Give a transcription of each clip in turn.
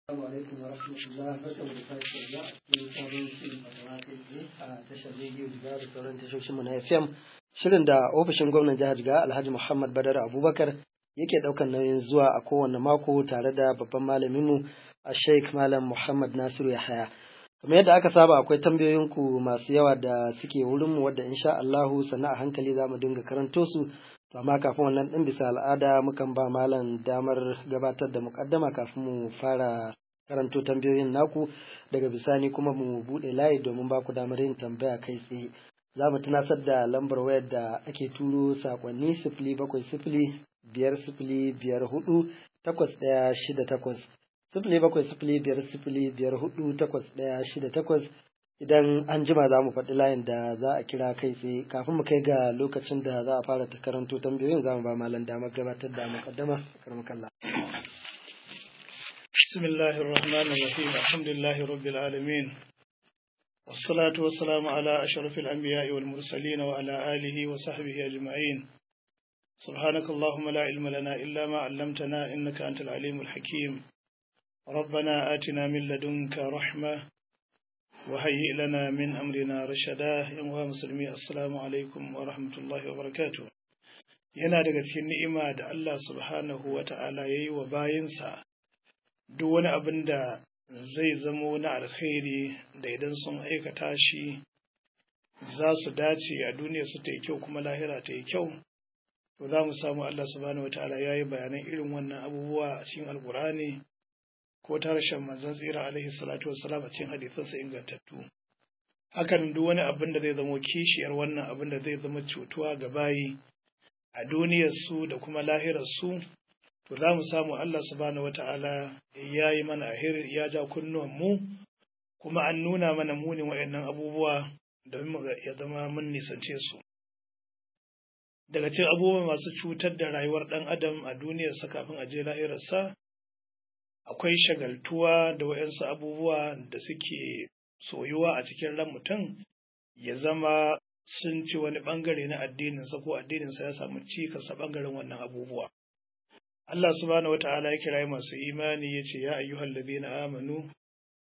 Assalamu alaikum wa rahmatullah barkamu da sake saduwa a cikin sabon shirin fatawa kai tsaye a tashar rediyo Jiga da sauran tashoshin mu na FM shirin da ofishin gwamnan jihar Jiga Alhaji Muhammad Badar Abubakar yake daukan nauyin zuwa a kowane mako tare da babban malamin mu a Sheikh Malam Muhammad Nasiru Yahaya kamar yadda aka saba akwai tambayoyin ku masu yawa da suke wurin mu wadda insha Allahu sannan a hankali za mu dinga karanto su to amma kafin wannan din bisa al'ada mukan ba malam damar gabatar da mukaddama kafin mu fara karanto tambayoyin naku daga bisani kuma mu bude layi domin ba ku damar yin tambaya kai tsaye za mu tunasar da lambar wayar da ake turo sakonni sifili bakwai sifili biyar sifili biyar hudu takwas ɗaya shida takwas sifili bakwai sifili biyar sifili biyar hudu takwas ɗaya shida takwas idan an jima za mu faɗi layin da za a kira kai tsaye kafin mu kai ga lokacin da za a fara ta karanto tambayoyin za mu ba malam damar gabatar da mukaddama karmakalla. بسم الله الرحمن الرحيم الحمد لله رب العالمين والصلاة والسلام على أشرف الأنبياء والمرسلين وعلى آله وصحبه أجمعين سبحانك اللهم لا علم لنا إلا ما علمتنا إنك أنت العليم الحكيم ربنا آتنا من لدنك رحمة وهيئ لنا من أمرنا رشدا يا مسلمي السلام عليكم ورحمة الله وبركاته yana daga cikin ni'ima da Allah subhanahu wa ta'ala ya yi wa bayinsa duk wani abin da zai zamo na alkhairi da idan sun aikata shi za su dace a duniya su ta yi kyau kuma lahira ta yi kyau to za mu samu Allah subhanahu wa ta'ala ya yi bayanan irin wannan abubuwa a cikin alkur'ani ko ta harshen manzon tsira alaihi salatu wassalam a cikin hadisansa ingantattu hakan duk wani abin da zai zamo kishiyar wannan abin da zai zama cutuwa ga bayi a duniyar su da kuma lahirar su to za mu samu Allah subhanahu wata'ala ya yi mana ahir ya ja kunnuwan mu kuma an nuna mana munin waɗannan abubuwa domin ya zama mun nisance su daga cikin abubuwa masu cutar da rayuwar ɗan adam a duniyarsa kafin a je lahirarsa akwai shagaltuwa da waɗansu abubuwa da suke soyuwa a cikin ran mutum ya zama sun ci wani ɓangare na addininsa ko addininsa ya samu cikasa ɓangaren wannan abubuwa. Allah subhanahu wata'ala ya kira masu imani ya ce ya ayyuhal ladina amanu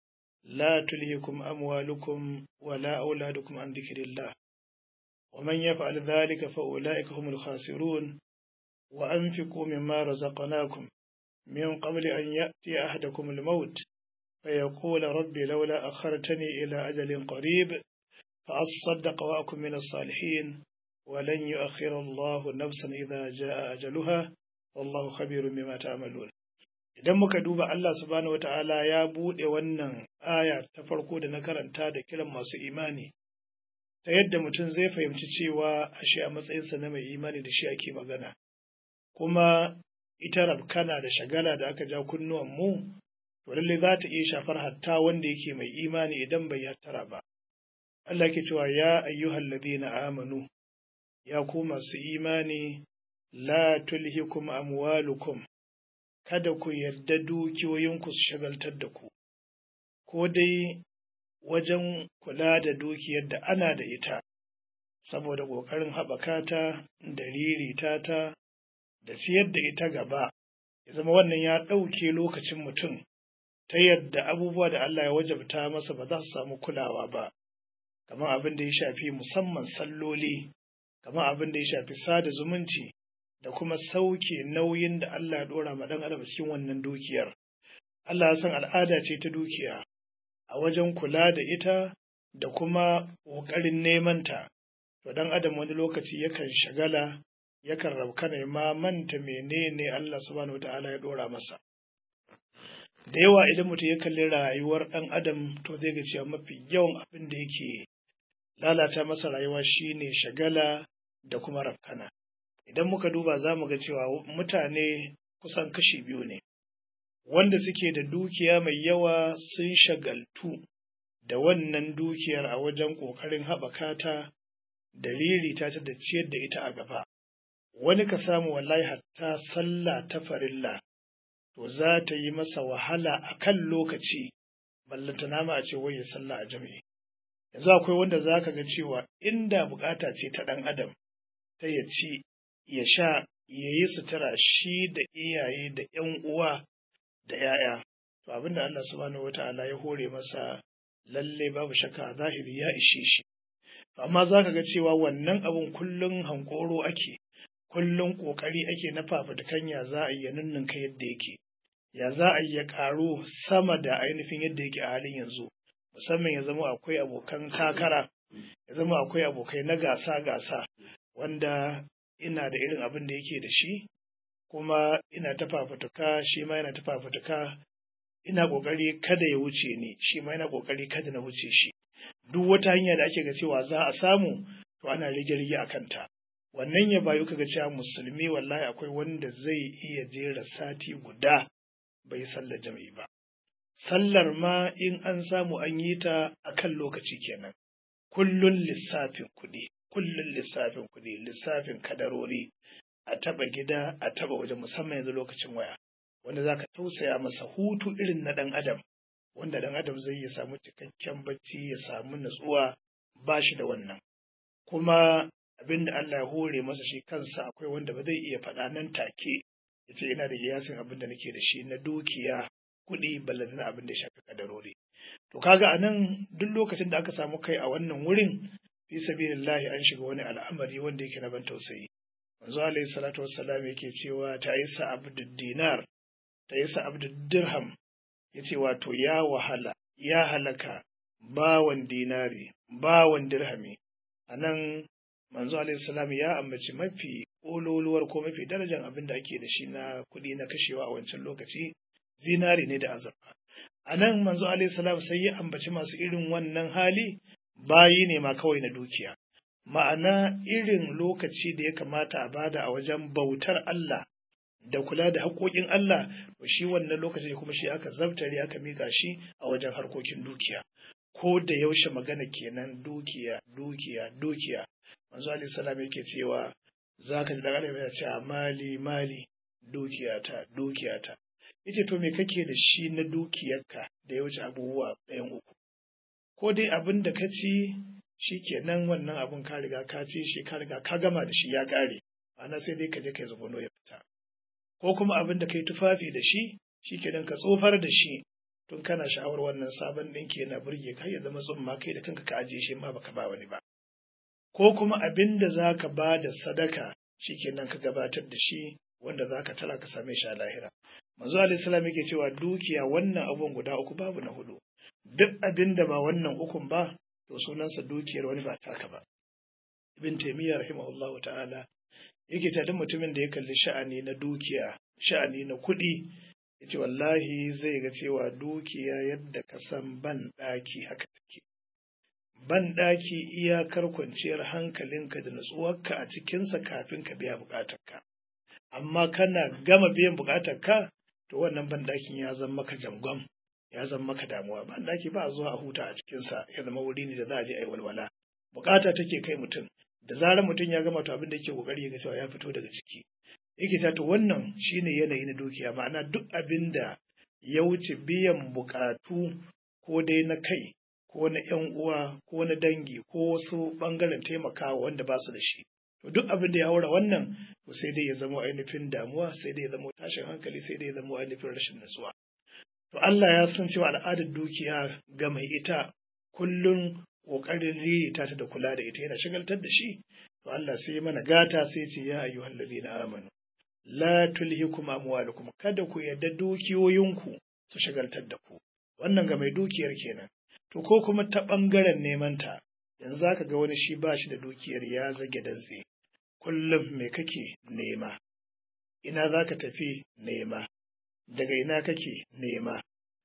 la tulhikum amwalukum wa la auladukum an dhikrillah wa man yaf'al dhalika fa ulaika humul khasirun wa anfiqu mimma razaqnakum من قبل أن يأتي أحدكم الموت فيقول ربي لولا أخرتني إلى أجل قريب فأصدق وأكن من الصالحين ولن يؤخر الله نفسا إذا جاء أجلها والله خبير بما تعملون idan muka duba Allah subhanahu wa ta'ala ya buɗe wannan aya ta farko da na karanta da kiran masu imani ta yadda mutum zai fahimci cewa ashe a matsayinsa na mai imani da shi ake magana kuma ita rabkana da shagala da aka ja kunnuwan mu to lalle za ta iya shafar hatta wanda yake mai imani idan bai hattara ba Allah ke cewa ya ayyuhal ladina amanu ya ku masu imani la tulhikum amwalukum kada ku yarda dukiyoyinku su shagaltar da ku ko dai wajen kula da dukiyar da ana da ita saboda ƙoƙarin haɓaka ta da ririta ta da ciyar da ita gaba ya zama wannan ya ɗauke lokacin mutum ta yadda abubuwa da Allah ya wajabta masa ba za su samu kulawa ba kamar abin da ya shafi musamman salloli kamar abin da ya shafi sada zumunci da kuma sauke nauyin da Allah ya ɗora ma ɗan adam cikin wannan dukiyar Allah ya san al'ada ce ta dukiya a wajen kula da ita da kuma ƙoƙarin neman ta to ɗan adam wani lokaci yakan shagala yakan rabkana ma manta menene Allah subhanahu wata'ala ya dora masa da yawa idan mutum ya kalli rayuwar ɗan adam to zai ga cewa mafi yawan abin da yake lalata masa rayuwa shine shagala da kuma rabkana idan muka duba za mu ga cewa mutane kusan kashi biyu ne wanda suke da dukiya mai yawa sun shagaltu da wannan dukiyar a wajen ƙoƙarin haɓaka ta da ririta ta da ciyar da ita a gaba wani ka samu wallahi hatta sallah ta farilla to za ta yi masa wahala a kan lokaci ballanta nama a ce wai sallah a jami'i yanzu akwai wanda za ka ga cewa inda bukata ce ta ɗan adam ta ya ci ya sha ya yi sutura shi da iyaye da ‘yan uwa da ‘ya'ya to abin da Allah subhanahu wata'ala ya hore masa lalle babu shakka a zahiri ya ishe shi amma za ka ga cewa wannan abun kullum hankoro ake kullum ƙoƙari ake na fafutukan ya za a yi ninninka yadda yake ya za a yi ya ƙaru sama da ainihin yadda yake a halin yanzu musamman ya zama akwai abokan kakara ya zama akwai abokai na gasa-gasa wanda ina da irin abin da yake da shi kuma ina ta fafutuka shi ma yana ta fafutuka ina ƙoƙari kada ya wuce ni shi ma yana ƙoƙari kada na wuce shi duk wata hanya da ake ga cewa za a samu to ana rige-rige a kanta wannan ya bayu kaga cewa musulmi wallahi akwai wanda zai iya jera sati guda bai sallar jami'i ba sallar ma in an samu an yi ta a kan lokaci kenan kullun lissafin kuɗi kullun lissafin kuɗi lissafin kadarori a taba gida a taba waje musamman yanzu lokacin waya wanda zaka tausaya masa hutu irin na ɗan adam wanda ɗan adam zai ya samu cikakken bacci ya samu natsuwa ba shi da wannan kuma abin da Allah ya hore masa shi kansa akwai wanda ba zai iya faɗa nan take ya ce ina da kiyasin abin da nake da shi na dukiya kuɗi ballantana abin da ya shafi kadarori to kaga anan duk lokacin da aka samu kai a wannan wurin fi sabilillahi an shiga wani al'amari wanda yake na ban tausayi manzo alaihi salatu wassalam yake cewa ta isa abdud dinar ta isa abdud dirham yace wato ya wahala ya halaka bawan dinari bawan dirhami anan manzo alaihi salam ya ambaci mafi ƙololuwar ko mafi darajar abin da ake da shi na kuɗi na kashewa a wancan lokaci zinari ne da azurfa a nan manzo alaihi salam sai ya ambaci masu irin wannan hali bayi ne ma kawai na dukiya ma'ana irin lokaci da ya kamata a bada a wajen bautar Allah da kula da haƙoƙin Allah to shi wannan lokaci kuma shi aka zabtare aka mika shi a wajen harkokin dukiya ko da yaushe magana kenan dukiya dukiya dukiya manzo alaihi salam yake cewa zaka ji daga ya ce mali mali dukiyata dukiyata yace to me kake da shi na dukiyarka da ya wuce abubuwa ɗayan uku ko dai abin da ka ci shi kenan wannan abin ka riga ka ci shi ka riga ka gama da shi ya ƙare ana sai dai ka je kai zubono ya fita ko kuma abin da kai tufafi da shi shi kenan ka tsofar da shi tun kana sha'awar wannan sabon ɗinki yana burge ka ya zama tsumma kai da kanka ka ajiye shi ma baka ba wani ba ko kuma abin da za ka ba da sadaka shi kenan ka gabatar da shi wanda za ka tara ka same shi a lahira manzo alaihi salam yake cewa dukiya wannan abun guda uku babu na hudu duk abin da ba wannan ukun ba to sunansa dukiyar wani ba taka ba ibn taymiya rahimahullah ta'ala yake ta mutumin da ya kalli sha'ani na dukiya sha'ani na kuɗi yace wallahi zai ga cewa dukiya yadda ka san ban ɗaki haka take ban ɗaki iyakar kwanciyar hankalinka da natsuwarka a cikinsa kafin ka biya buƙatarka amma kana gama biyan buƙatarka to wannan ban ɗakin ya zama maka jangwam ya zama maka damuwa ban ɗaki ba a zuwa a huta a cikinsa ya zama wuri ne da za a je a yi walwala buƙata take kai mutum da zarar mutum ya gama to abin da yake kokari ya ga cewa ya fito daga ciki yake ta to wannan shine yanayi na dukiya ma'ana duk abin da ya wuce biyan buƙatu ko dai na kai ko na ‘yan uwa ko na dangi ko wasu ɓangaren taimakawa wanda ba su da shi. To duk abin da ya haura wannan to sai dai ya zama ainihin damuwa sai dai ya zama tashin hankali sai dai ya zama ainihin rashin natsuwa. To Allah ya san cewa al'adar dukiya ga mai ita kullum ƙoƙarin ririta ta da kula da ita yana shagaltar da shi. To Allah sai mana gata sai ce ya ayyuhal ladina amanu. La tulhikum amwalukum kada ku yarda dukiyoyinku su shagaltar da ku. Wannan ga mai dukiyar kenan. To ko kuma ta ɓangaren nemanta, yanzu za ka ga wani shi ba shi da dukiyar ya zage dantse, kullum me kake nema, ina za ka tafi nema, daga ina kake nema.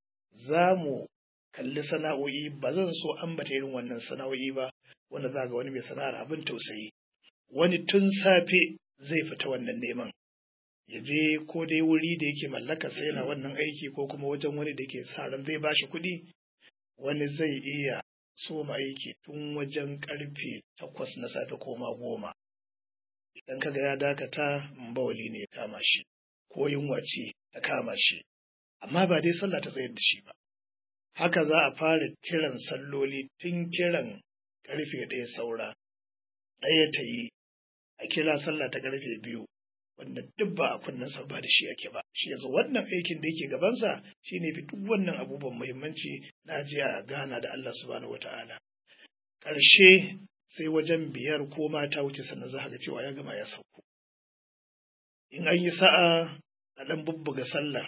Za mu kalli sana'o'i ba zan so ambata irin wannan sana'o'i ba, wanda za ga wani mai sana'ar abin tausayi. Wani tun safe zai fita wannan neman. Ya je ko dai wuri da yake mallaka sai yana wannan aiki ko kuma wajen wani da yake sa ran zai bashi kuɗi wani zai iya soma aiki tun wajen karfe takwas na safe koma goma. Idan kaga ya dakata bawali ne ya kama shi, ko yunwa ce ta kama shi, amma ba dai sallah ta tsayar da shi ba. Haka za a fara kiran salloli tun kiran karfe ɗaya saura, ɗaya ta yi, a kira sallah ta karfe biyu, wanda duk ba a kunnensa ba da shi ake ba shi yanzu wannan aikin da yake gabansa shine fi duk wannan abubuwan muhimmanci na jiya gana da Allah subhanahu wata'ala ƙarshe sai wajen biyar ko mata wuce sannan za ga cewa ya gama ya sauko in an yi sa'a a ɗan bubbuga sallah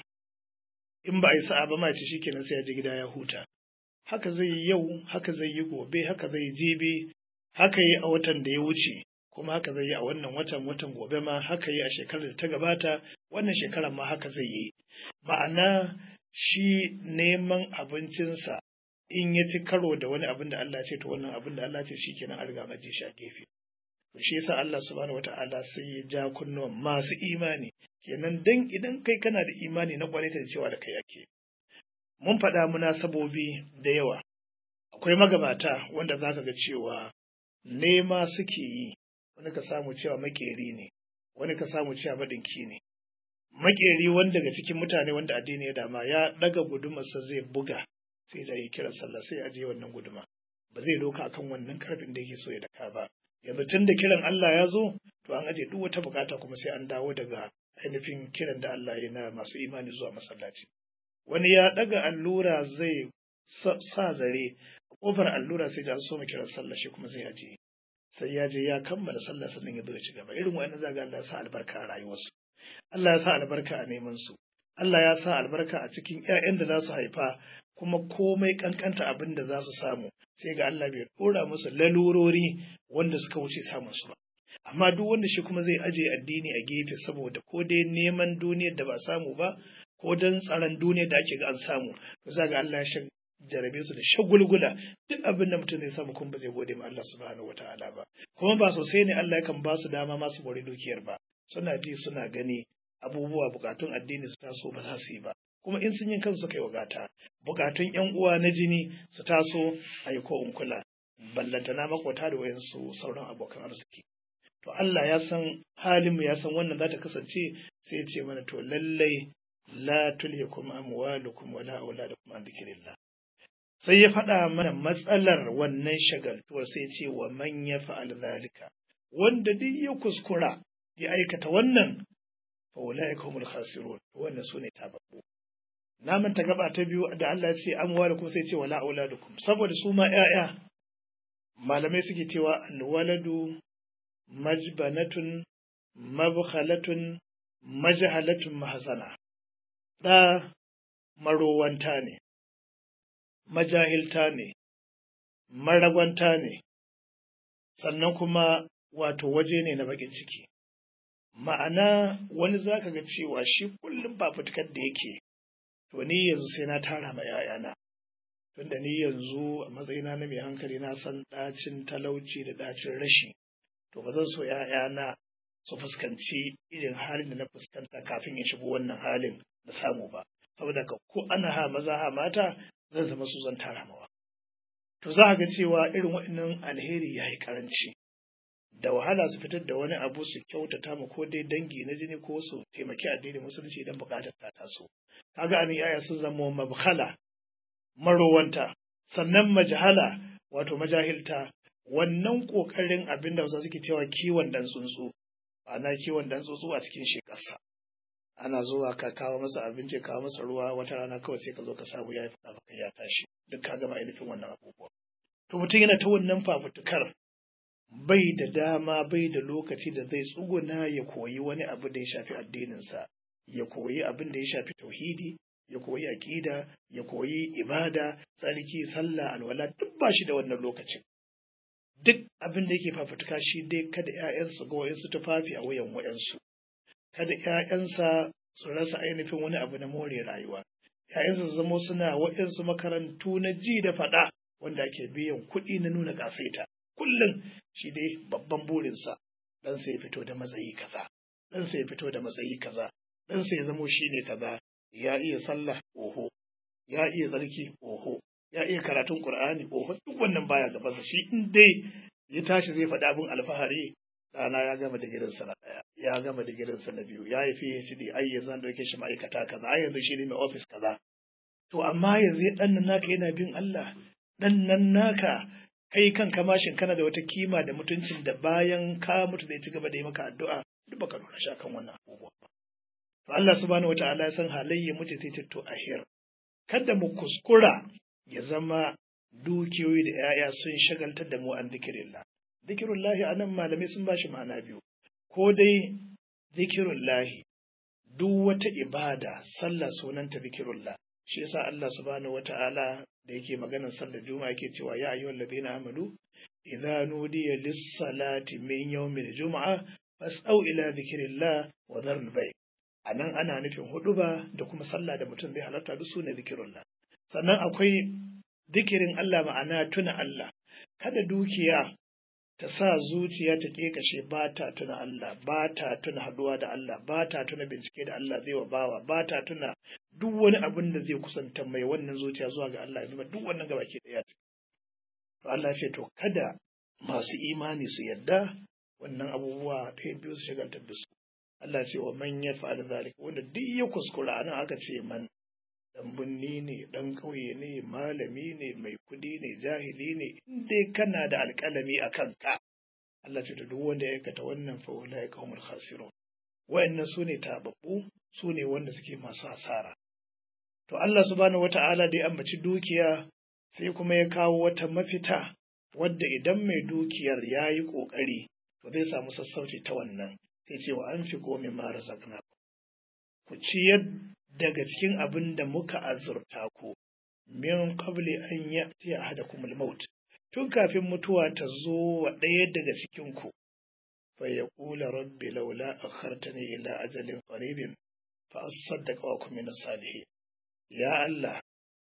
in ba a yi sa'a ba ma ce shikenan sai ya je gida ya huta haka zai yi yau haka zai yi gobe haka zai yi jibi haka yi a watan da ya wuce kuma haka zai yi a wannan watan watan gobe ma haka yi a shekarar da ta gabata wannan shekarar ma haka zai yi ma'ana shi neman abincinsa in ya ci karo da wani abin da Allah ce to wannan abin da Allah ce shikenan an riga maje shi a gefe to shi yasa Allah subhanahu wata'ala sai ya ja kunnuwan masu imani kenan dan idan kai kana da imani na kwarai da cewa da kai ake mun faɗa munasabobi da yawa akwai magabata wanda zaka ga cewa nema suke yi wani ka samu cewa makeri ne wani ka samu cewa maɗinki ne makeri wanda daga cikin mutane wanda addini ya dama ya ɗaga gudumarsa zai buga sai da yi kiran sallah sai a je wannan guduma ba zai doka akan wannan karfin da yake so ya daka ba yanzu tun da kiran Allah ya zo to an aje duk wata bukata kuma sai an dawo daga ainihin kiran da Allah ya na masu imani zuwa masallaci wani ya ɗaga allura zai sa zare a kofar allura sai an so mu kiran sallah shi kuma zai aje sai ya je ya kammala sallah sannan ya zo ya ci gaba irin wa'annan zaga Allah ya sa albarka a rayuwarsu Allah ya sa albarka a neman su Allah ya sa albarka a cikin ƴaƴan da za su haifa kuma komai kankanta abin da za su samu sai ga Allah bai dora musu lalurori wanda suka wuce samun su ba amma duk wanda shi kuma zai aje addini a gefe saboda ko dai neman duniyar da ba samu ba ko don tsaron duniyar da ake ga an samu to za ga Allah ya jarabe su da shagulgula duk abin da mutum zai samu kuma ba zai gode ma Allah subhanahu wataala ba kuma ba sosai ne Allah yakan ba su dama masu bore dukiyar ba suna ji suna gani abubuwa bukatun addini su taso ba za su yi ba kuma in sun yi kansu kai wagata bukatun yan uwa na jini su taso a yi ko in kula ballantana makwata da wayansu sauran abokan arziki to Allah ya san halinmu ya san wannan za ta kasance sai ya ce mana to lallai la tulhikum amwalukum wala auladukum an dhikrillah sai ya faɗa mana matsalar wannan shagaltuwar sai ce wa man ya fa'al zalika wanda duk ya kuskura ya aikata wannan fa ulaika humul khasirun wannan sune tababbu na manta gaba ta biyu da Allah ya ce amwalukum sai ce wala auladukum saboda su ma ƴaƴa malamai suke cewa alwaladu majbanatun mabkhalatun majhalatun mahzana da marowanta ne majahilta ne, maragwanta ne, sannan kuma wato waje ne na bakin ciki. Ma'ana wani za ka ga cewa shi kullum fafutukar da yake, to ni yanzu sai na tara ma ‘ya'yana, tunda ni yanzu a matsayina na mai hankali na san ɗacin talauci da ɗacin rashi, to ba zan so ‘ya'yana su fuskanci irin halin da na fuskanta kafin in shigo wannan halin na samu ba. Saboda ka ko ana ha maza ha mata zan zama su zan tara mawa. To za a ga cewa irin waɗannan alheri ya yi ƙaranci. Da wahala su fitar da wani abu su kyautata mu ko dai dangi na jini ko su taimaki addinin musulunci idan buƙatar ta taso. Kaga anan yaya sun zama mabkhala marowanta sannan majahala wato majahilta wannan ƙoƙarin abin da wasu suke cewa kiwon ɗan tsuntsu ana kiwon ɗan tsuntsu a cikin shekarsa. ana zuwa ka kawo masa abinci kawo masa ruwa wata rana kawai sai ka zo ka samu ya yi fada baka ya tashi duk ka gama ainihin wannan abubuwa to mutum yana ta wannan fafutukar bai da dama bai da lokaci da zai tsuguna ya koyi wani abu da ya shafi addininsa ya koyi abin da ya shafi tauhidi ya koyi aƙida ya koyi ibada tsarki sallah alwala duk ba shi da wannan lokacin duk abin da yake fafutuka shi dai kada 'ya'yansu ga wayansu tufafi a wayan wayansu kada ‘ya'yansa su rasa ainihin wani abu na more rayuwa, ‘ya'yansa su zamo suna waɗansu makarantu na ji da faɗa wanda ake biyan kuɗi na nuna ƙasaita. Kullum shi dai babban burinsa ɗansa ya fito da matsayi kaza, ɗansa ya fito da matsayi kaza, ɗansa ya zamo shi ne kaza, ya iya sallah oho, ya iya tsarki oho, ya iya karatun Ƙur'ani oho, duk wannan baya gabansa shi in dai ya tashi zai faɗi abin alfahari ɗana ya gama digirinsa na ɗaya ya gama digirinsa na biyu ya yi PhD ai yanzu an ɗauke shi ma'aikata kaza ai yanzu shi ne mai ofis kaza to amma yanzu ɗan nan naka yana bin Allah ɗan nan naka kai kan kamashin kana da wata kima da mutuncin da bayan ka mutu zai ci gaba da yi maka addu'a duk baka lura shi akan wannan abubuwa ba to Allah subhanahu wata'ala ya san halayya mutum sai to ahir kada mu kuskura ya zama dukiyoyi da 'ya'ya sun shagaltar da mu an zikirillah zikirullahi anan malamai sun bashi ma'ana biyu ko dai zikirullahi duk wata ibada sallah sunanta zikirullah shi yasa Allah subhanahu wata'ala da yake maganar sallar juma'a yake cewa ya ayyuhal ladina amanu idza nudiya lis-salati min yawmil jum'a fas'au ila zikrillah wa dharul bay anan ana nufin huduba da kuma sallah da mutum zai halarta duk sune zikirullah sannan akwai zikirin Allah ma'ana tuna Allah kada dukiya ta sa zuciya ta kashe ba ta tuna Allah ba ta tuna haduwa da Allah ba ta tuna bincike da Allah zai wa bawa ba ta tuna duk wani abin da zai kusanta mai wannan zuciya zuwa ga Allah ya duk wannan gaba ke daya to Allah ce to kada masu imani su yadda wannan abubuwa ta biyu su shagaltar da su Allah ce wa man yaf'al zalika wanda duk ya kuskura anan aka ce man dan binni ne dan ƙauye ne malami ne mai kudi ne jahili ne in dai kana da alƙalami a kanka Allah ce da duk wanda ya aikata wannan fa ulai qaumul khasirun wayannan su ne tababbu su ne wanda suke masu hasara to Allah subhanahu wata'ala da ya ambaci dukiya sai kuma ya kawo wata mafita wadda idan mai dukiyar ya yi ƙoƙari to zai samu sassauci ta wannan sai ce wa an fi komi mara zakna ku ciyar daga cikin abin da muka azurta ku min qabli an ya'ti ahadakum al-maut tun kafin mutuwa ta zo wa ɗaya daga cikin ku fa yaqula rabbi laula akhartani ila ajalin qaribin fa asaddaqa wa kun min salihin ya Allah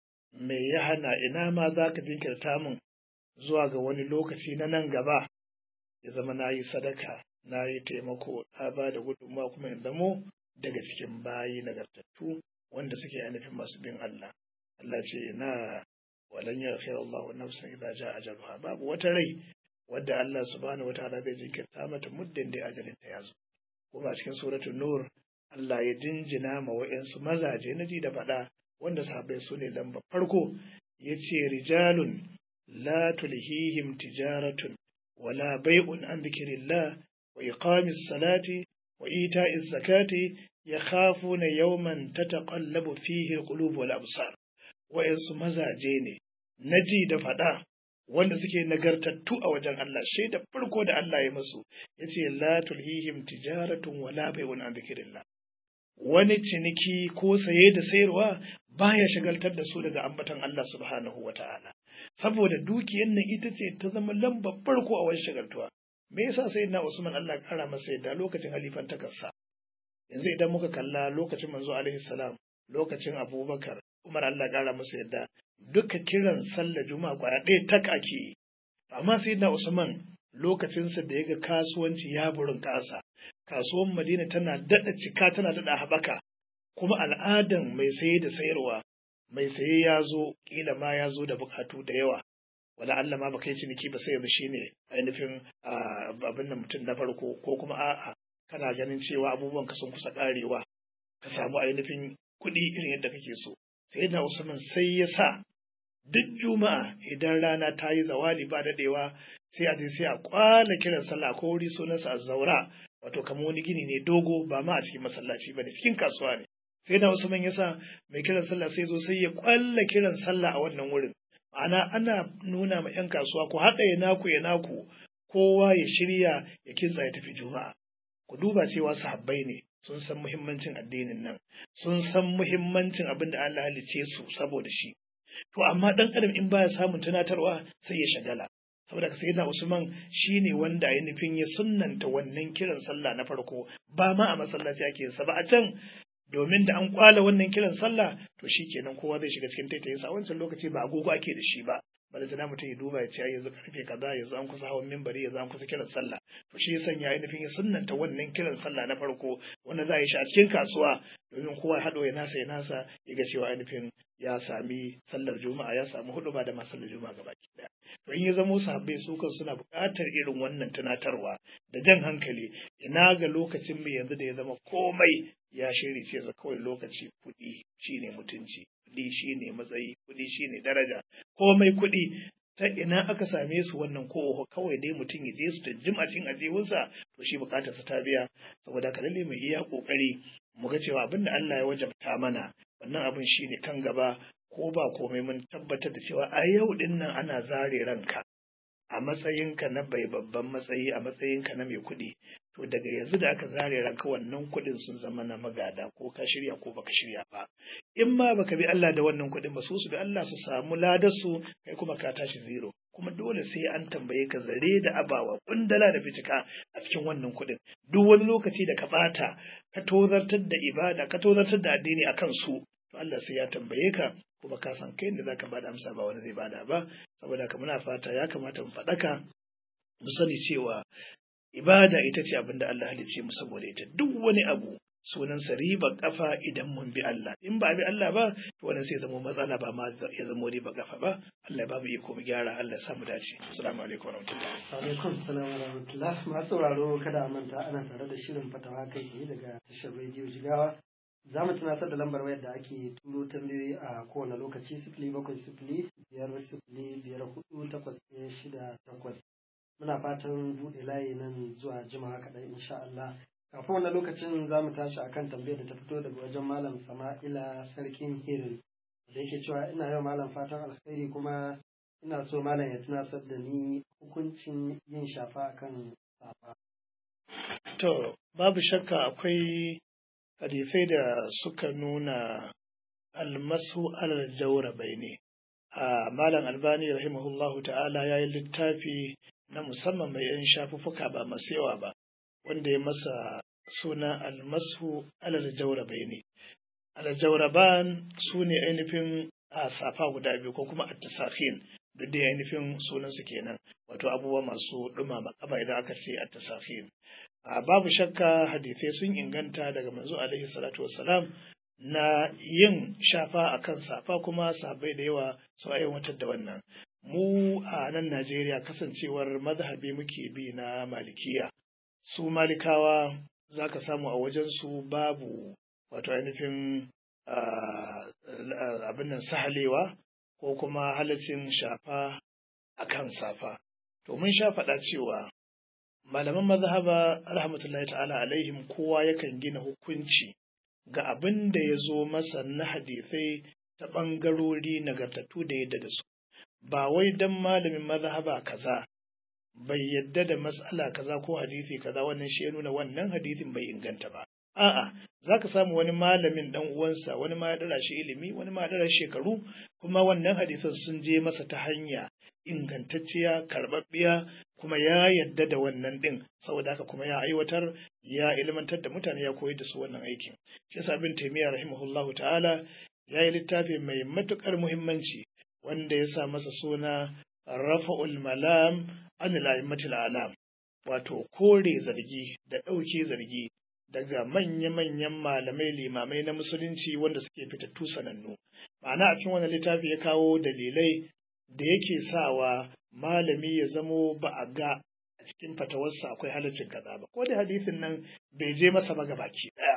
me ya hana ina ma zaka jinkirta min zuwa ga wani lokaci na nan gaba ya zama na yi sadaka na yi taimako na ba da gudunmawa kuma in zamo daga cikin bayi nagartattu wanda suke ainihin masu bin Allah. Allah ce na walan ya fi Allah nafsan idza jaa ajaluha babu wata rai wadda Allah subhanahu wataala zai jinkirta mata muddin da ajalin ta yazo. Kuma a cikin suratul Nur Allah ya jinjina ma wa'yansu mazaje na ji da faɗa wanda sahabbai su ne lamba farko ya ce rijalun la tulhihim tijaratun wala bai'un an dhikrillah wa iqamis salati wa ita'iz zakati yakhafuna yawman tataqallabu fihi alqulub wal absar wa'yansu mazaje ne naji da faɗa wanda suke nagartattu a wajen Allah shaida farko da Allah ya musu yace la tulhihim tijaratun wala bai'un an dhikrillah wani ciniki ko saye da sayarwa baya shagaltar da su daga ambatan Allah subhanahu wata'ala saboda dukiyar nan ita ce ta zama lambar farko a wani shagaltuwa me yasa sai na Usman Allah kara masa yadda lokacin halifan takarsa yanzu idan muka kalla lokacin manzo alaihi salam lokacin Abubakar Umar Allah kara masa yadda duka kiran sallar juma'a kwaya ɗaya tak ake amma sai na Usman lokacinsa da ya ga kasuwanci ya burin ƙasa kasuwan Madina tana daɗa cika tana daɗa haɓaka kuma al'adan mai saye da sayarwa mai saye ya zo ƙila ma ya zo da buƙatu da yawa wala Allah ma baka yi ciniki ba sai yanzu shine ainihin abin da mutum na farko ko kuma a'a kana ganin cewa abubuwan ka sun kusa ƙarewa ka samu ainihin kuɗi irin yadda kake so sai na Usman sai ya sa duk juma'a idan rana ta yi zawali ba daɗewa sai a je sai a kwana kiran sallah ko wuri sunansa a zaura wato kamar wani gini ne dogo ba ma a cikin masallaci ba ne cikin kasuwa ne sai da Usman ya sa mai kiran sallah sai zo sai ya kwalla kiran sallah a wannan wurin ma'ana ana nuna ma 'yan kasuwa ku haɗa ya naku ya naku kowa ya shirya ya kinsa ya tafi juma'a ku duba cewa sahabbai ne sun san muhimmancin addinin nan sun san muhimmancin abin da Allah halice su saboda shi to amma dan adam in baya samun tunatarwa sai ya shagala saboda ka sayyidina Usman shine wanda ya nufin ya sunnanta wannan kiran sallah na farko ba ma a masallaci ake sa ba a can domin da an kwala wannan kiran sallah to shikenan kowa zai shiga cikin taitayin sa wancan lokaci ba agogo ake da shi ba bada tana mutum ya duba ya ce yanzu karfe kaza yanzu an kusa hawan mimbari yanzu an kusa kiran sallah to shi ya sanya ainihin ya sunnanta wannan kiran sallah na farko wanda za a yi shi a cikin kasuwa domin kowa ya haɗo ya nasa ya nasa ya ga cewa ainihin ya sami sallar juma'a ya samu hudu ba da ma sallar juma'a gaba daya to in ya zamo sahabbai su kan suna buƙatar irin wannan tunatarwa da jan hankali ina ga lokacin mu yanzu da ya zama komai ya shiri ce za kawai lokaci kuɗi shine mutunci kuɗi shine matsayi kuɗi shine daraja komai kuɗi ta ina aka same su wannan ko kawai dai mutum ya je su da jim a cikin ajihunsa to shi bukatar sa ta biya saboda ka lalle mu iya kokari mu ga cewa abinda Allah ya wajabta mana wannan abin shine kan gaba ko ba komai mun tabbatar da cewa a yau din nan ana zare ranka a matsayinka na bai babban matsayi a matsayinka na mai kuɗi to daga yanzu da aka zare ranka wannan kuɗin sun zama na magada ko ka shirya ko baka shirya ba in ma baka bi Allah da wannan kuɗin ba su su bi Allah su samu ladarsu kai kuma ka tashi zero kuma dole sai an tambaye ka zare da abawa kundala da fitika a cikin wannan kuɗin duk wani lokaci da ka bata ka tozartar da ibada ka tozartar da addini akan su to Allah sai ya tambaye ka kuma ka san kai da zaka bada amsa ba wani zai bada ba saboda ka muna fata ya kamata mu faɗaka mu sani cewa ibada ita ce abin da Allah halicce mu saboda ita duk wani abu sunansa riba kafa idan mun bi Allah in ba bi Allah ba to wannan sai zama matsala ba ma ya zama riba kafa ba Allah ba mu iko mu gyara Allah ya mu dace assalamu alaikum warahmatullahi alaikum salam wa rahmatullah masu sauraro kada a manta ana tare da shirin fatawa kai tsaye daga tashar rediyo jigawa za mu tunatar da lambar wayar da ake turo tambayoyi a kowane lokaci sifili bakwai sifili biyar sifili biyar hudu takwas ɗaya shida takwas muna fatan buɗe layi nan zuwa jimawa kaɗan insha Allah kafin wannan lokacin za mu tashi akan tambayar da ta fito daga wajen malam sama'ila sarkin hirin da yake cewa ina yau malam fatan alkhairi kuma ina so malam ya tunasar da ni hukuncin yin shafa akan safa to babu shakka akwai hadisai da suka nuna almasu alal jawrabai ne a malam albani rahimahullahu ta'ala ya yi littafi na musamman mai yan shafuffuka ba masu yawa ba wanda ya masa suna almasu alal jawrabai ne aljawraban su ne ainihin a safa guda biyu ko kuma attasakhin duk da ainihin sunansu kenan wato abubuwa masu ɗumama kaba idan aka ce attasakhin a babu shakka hadisai sun inganta daga manzo alaihi salatu wassalam na yin shafa akan safa kuma sahabbai da yawa su aiwatar da wannan mu a nan Najeriya kasancewar mazhabi muke bi na malikiya su malikawa za ka samu a wajensu babu wato ainihin abin nan sahalewa ko kuma halaccin shafa a kan safa. To mun sha faɗa cewa malaman mazhaba rahmatullahi ta'ala alaihim kowa yakan gina hukunci ga abin da ya zo masa na hadisai ta ɓangarori nagartattu da yadda da su. Ba wai don malamin mazhaba kaza bai yadda da matsala kaza ko hadisi kaza wannan shi ya nuna wannan hadisin bai inganta ba. A'a, za ka samu wani malamin ɗan uwansa, wani ma ya ɗara shi ilimi, wani ma ya ɗara shekaru, kuma wannan hadisan sun je masa ta hanya ingantacciya, karɓaɓɓiya, kuma ya yadda da wannan ɗin, saboda haka kuma ya aiwatar, ya ilmantar da mutane ya koyar da su wannan aikin. Shi yasa bin taimiyya rahimahullahu ta'ala ya yi littafi mai matuƙar muhimmanci wanda ya sa masa suna Rafa'ul Malam an La'immatul Alam, wato kore zargi da ɗauke zargi daga manya-manyan malamai limamai na musulunci wanda suke fitattu sanannu. Ma'ana a cikin wannan littafi ya kawo dalilai da yake sawa malami ya zamo ba a ga a cikin fatawarsa akwai halaccin kaza ba. Ko da hadisin nan bai je masa ba baki ɗaya.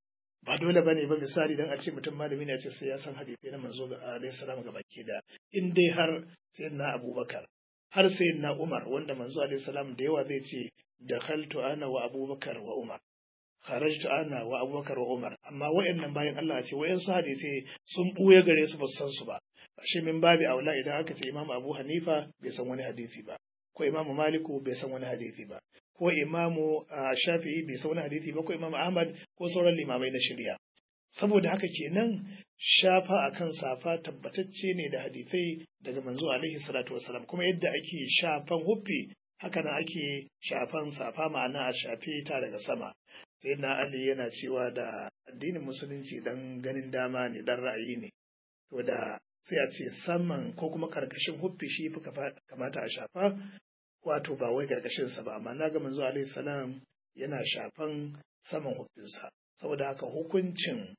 Ba dole ba ne ba misali dan a ce mutum malami ne a ce sai ya san hadisai na manzo alaihi salam ga baki ɗaya. In dai har sayyidina Abubakar har sayyidina Umar wanda manzo alaihi salam da yawa zai ce dakhaltu ana wa Abubakar wa Umar. kharajtu ana wa abubakar wa umar amma wayannan bayan Allah ce wayan su hadisi sun buye gare su ba su san su ba shi min babi aula idan aka ce imamu abu hanifa bai san wani hadisi ba ko imamu maliku bai san wani hadisi ba ko imamu shafi'i bai san wani hadisi ba ko imamu ahmad ko sauran limamai na shari'a saboda haka kenan shafa akan safa tabbatacce ne da hadisai daga manzo alaihi salatu wasalam kuma yadda ake shafan huffi haka nan ake shafan safa ma'ana a shafe ta daga sama sai na Ali yana cewa da addinin musulunci dan ganin dama ne dan ra'ayi ne to da sai a ce saman ko kuma karkashin huffi shi fi kamata a shafa wato ba wai karkashin sa ba amma na ga manzo alaihi salam yana shafan saman huffinsa saboda haka hukuncin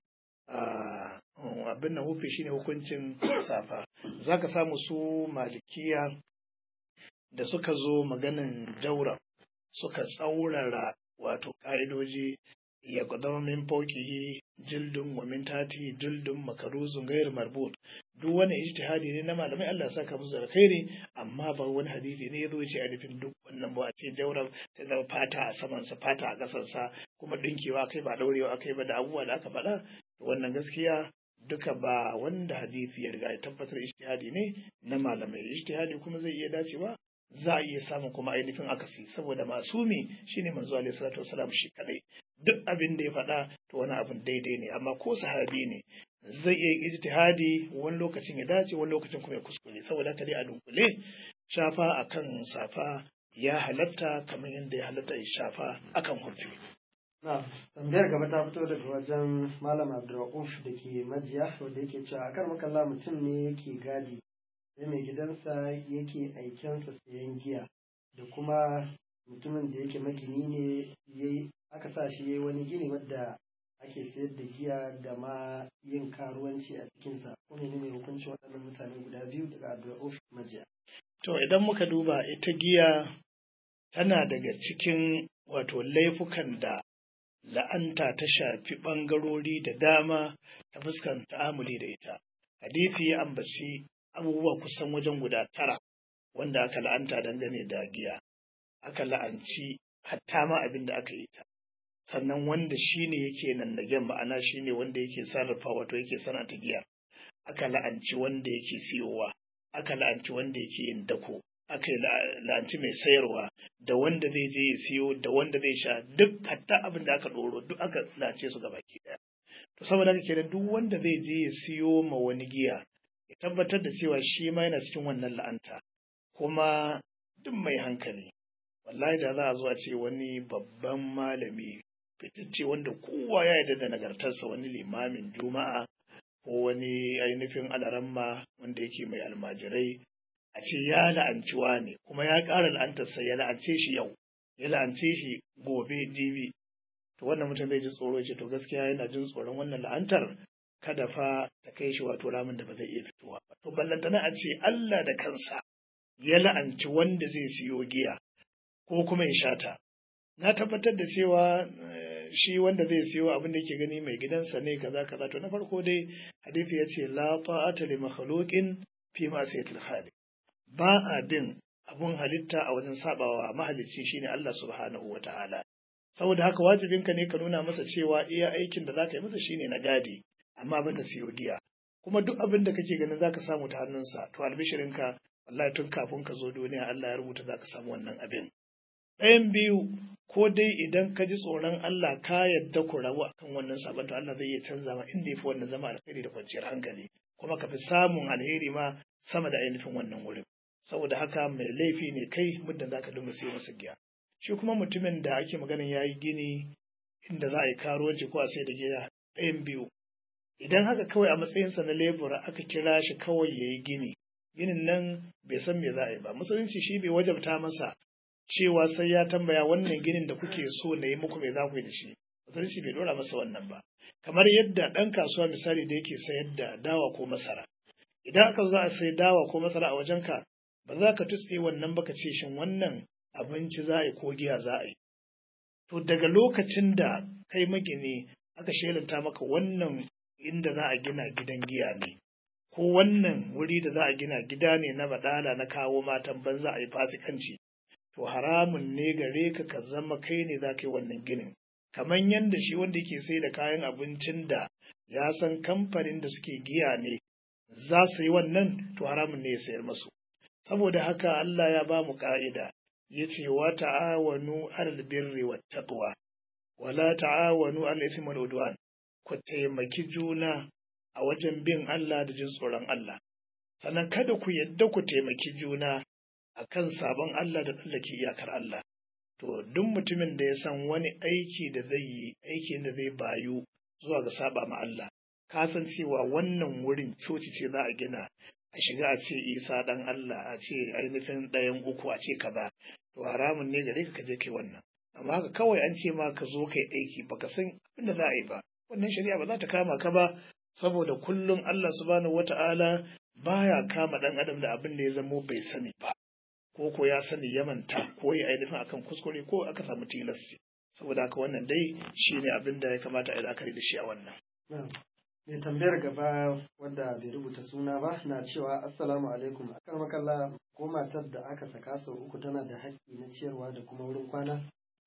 abin nan huffi shine hukuncin safa zaka samu su malikiya da suka zo maganin jaura suka tsaurara wato ƙa'idoji ya zama min fauqihi jildun wa min tati jildun makaruzun gairu marbut duk wani ijtihadi ne na malamai Allah ya saka musu alkhairi amma ba wani hadisi ne yazo ce a nufin duk wannan ba a ce daura ta zama fata a saman sa fata a kasan sa kuma dinkewa kai ba daurewa kai ba da abubuwa da aka faɗa wannan gaskiya duka ba wanda hadisi ya riga ya tabbatar ijtihadi ne na malamai ijtihadi kuma zai iya dacewa za a iya samun kuma ainihin akasi saboda masumi shine manzo alaihi salatu wasalam shi kadai duk abin da ya faɗa to wani abin daidai ne amma ko sahabi ne zai iya ijtihadi wani lokacin ya dace wani lokacin kuma ya kuskure saboda haka dai a dunkule shafa akan safa ya halatta kamar yadda ya halatta ya shafa akan hurfi Na, tambayar gaba ta fito daga wajen Malam Abdulrauf da ke majiya wanda yake cewa akar makalla mutum ne yake gadi sai mai gidansa yake aikensa sayan giya da kuma mutumin da yake magini ne yayi aka sa shi yayi wani gini wadda ake sayar da giya da ma yin karuwanci a cikinsa ko ne ne hukuncin waɗannan mutane guda biyu daga Abdulrauf majiya. To idan muka duba ita giya tana daga cikin wato laifukan da la'anta ta shafi ɓangarori da dama ta fuskan ta'amuli da ita. Hadithi ya ambaci abubuwa kusan wajen guda tara wanda aka la'anta dangane da giya. Aka la'anci hatta ma abin da aka yi ta. Sannan wanda shi ne yake nan da ma'ana shi ne wanda yake sarrafa wato yake sanata giya. Aka la'anci wanda yake siyowa. Aka la'anci wanda yake yin dako. aka yi la'anci mai sayarwa da wanda zai je ya siyo da wanda zai sha duk hatta abin da aka ɗoro duk aka la'ance su gaba ki ɗaya. To saboda haka kenan duk wanda zai je ya siyo ma wani giya ya tabbatar da cewa shi ma yana cikin wannan la'anta kuma duk mai hankali wallahi da za a zo a ce wani babban malami fitacce wanda kowa ya yarda da nagartarsa wani limamin juma'a ko wani ainihin alaramma wanda yake mai almajirai a ce ya la'anci ne kuma ya ƙara la'antarsa ya la'ance shi yau ya la'ance shi gobe jibi to wannan mutum zai ji tsoro ce to gaskiya yana jin tsoron wannan la'antar kada fa ta kai shi wato ramin da ba zai iya fitowa ba to ballantana a ce Allah da kansa ya la'anci wanda zai siyo giya ko kuma ya shata na tabbatar da cewa shi wanda zai siyo abin da ke gani mai gidansa ne kaza kaza to na farko dai hadisi ya ce la ta'ata li makhluqin fi ma sayyidil khaliq ba a bin abun halitta a wajen sabawa mahalicci shine Allah subhanahu wata'ala saboda haka wajibinka ne ka nuna masa cewa iya aikin da zaka yi masa shine na gadi amma ban da siyo giya kuma duk abin da kake ganin zaka samu ta hannunsa to albishirinka wallahi tun kafin ka zo duniya Allah ya rubuta zaka samu wannan abin ɗayan biyu ko dai idan ka ji tsoron Allah ka yadda ku rabu akan wannan sabon to Allah zai iya canza ma inda yafi wannan zama alkhairi da kwanciyar hankali kuma ka fi samun alheri ma sama da ainihin wannan wurin saboda haka mai laifi ne kai muddin zaka dinga siyo masa giya shi kuma mutumin da ake maganin yayi gini inda za a yi karuwanci ko a sai da giya ɗayan biyu idan haka kawai a matsayinsa na lebura aka kira shi kawai ya yi gini ginin nan bai san me za a yi ba musulunci shi bai wajabta masa cewa sai ya tambaya wannan ginin da kuke so na yi muku me za ku yi da shi musulunci bai dora masa wannan ba kamar yadda ɗan kasuwa misali da yake sayar da dawa ko masara idan aka za a sai dawa ko masara a wajenka ba za ka tutse wannan baka ce shin wannan abinci za a yi ko giya za a yi to daga lokacin da kai magini aka shelanta maka wannan inda za a gina gidan giya ne ko wannan wuri da za a gina gida ne na badala na kawo matan banza a yi fasikanci to haramun ne gare ka ka zama kai ne za ka yi wannan ginin kamar yadda shi wanda ke sai da kayan abincin da ya san kamfanin da suke giya ne za su yi wannan to haramun ne ya sayar masu saboda haka Allah ya ba mu ka'ida ya ce wa ta'awanu alal birri wat taqwa wala ta'awanu alal ithmi wal udwan ku taimaki juna a wajen bin Allah da jin tsoron Allah sannan kada ku yadda ku taimaki juna akan sabon Allah da tsallake iyakar Allah to duk mutumin da ya san wani aiki da zai yi aikin da zai bayu zuwa ga saba ma Allah ka san cewa wannan wurin coci ce za a gina a shiga a ce isa dan Allah a ce ainihin ɗayan uku a ce kaza to haramun ne gare ka je kai wannan amma haka kawai an ce ma ka zo kai aiki baka san abin da za a yi ba wannan shari'a ba za ta kama ka ba saboda kullum Allah subhanahu wata'ala baya kama dan adam da abin da ya zamo bai sani ba ko ko ya sani ya manta ko ya ainihin akan kuskure ko aka samu tilasti saboda haka wannan dai shine abin da ya kamata a yi la'akari da shi a wannan mai tambayar gaba wadda bai rubuta suna ba na cewa assalamu alaikum akan makalla ko matar da aka saka sau uku tana da haƙƙi na ciyarwa da kuma wurin kwana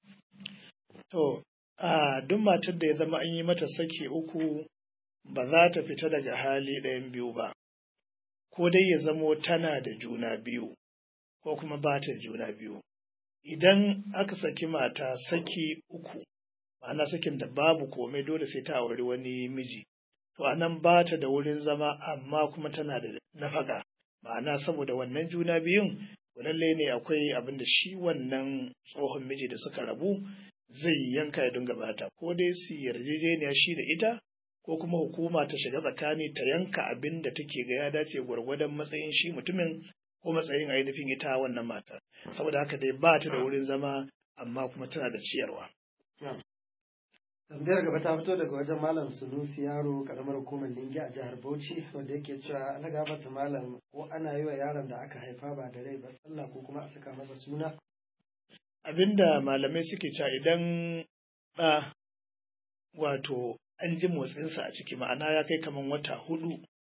to a duk matar da ya zama an yi mata saki uku ba za ta fita daga hali ɗayan biyu ba ko dai ya zamo tana da juna biyu ko kuma ba ta juna biyu idan aka saki mata saki uku ma'ana sakin da babu komai dole sai ta auri wani miji to anan ba ta da wurin zama amma kuma tana da nafaka ma'ana saboda wannan juna biyun lalle ne akwai abin da shi wannan tsohon miji da suka rabu zai yanka ya dinga bata ko dai su yarjejeniya shi da ita ko kuma hukuma ta shiga tsakani ta yanka abin da take ga ya dace gwargwadon matsayin shi mutumin ko matsayin ainihin ita wannan matar saboda haka dai ba ta da wurin zama amma kuma tana da ciyarwa tambayar gaba ta fito daga wajen malam sunusi yaro karamar hukumar lingi a jihar bauchi wanda yake cewa ana gabata malam ko ana yi wa yaron da aka haifa ba da rai ba sallah ko kuma a saka masa suna abinda malamai suke cewa idan ɗa wato an ji motsinsa a ciki ma'ana ya kai kaman wata hudu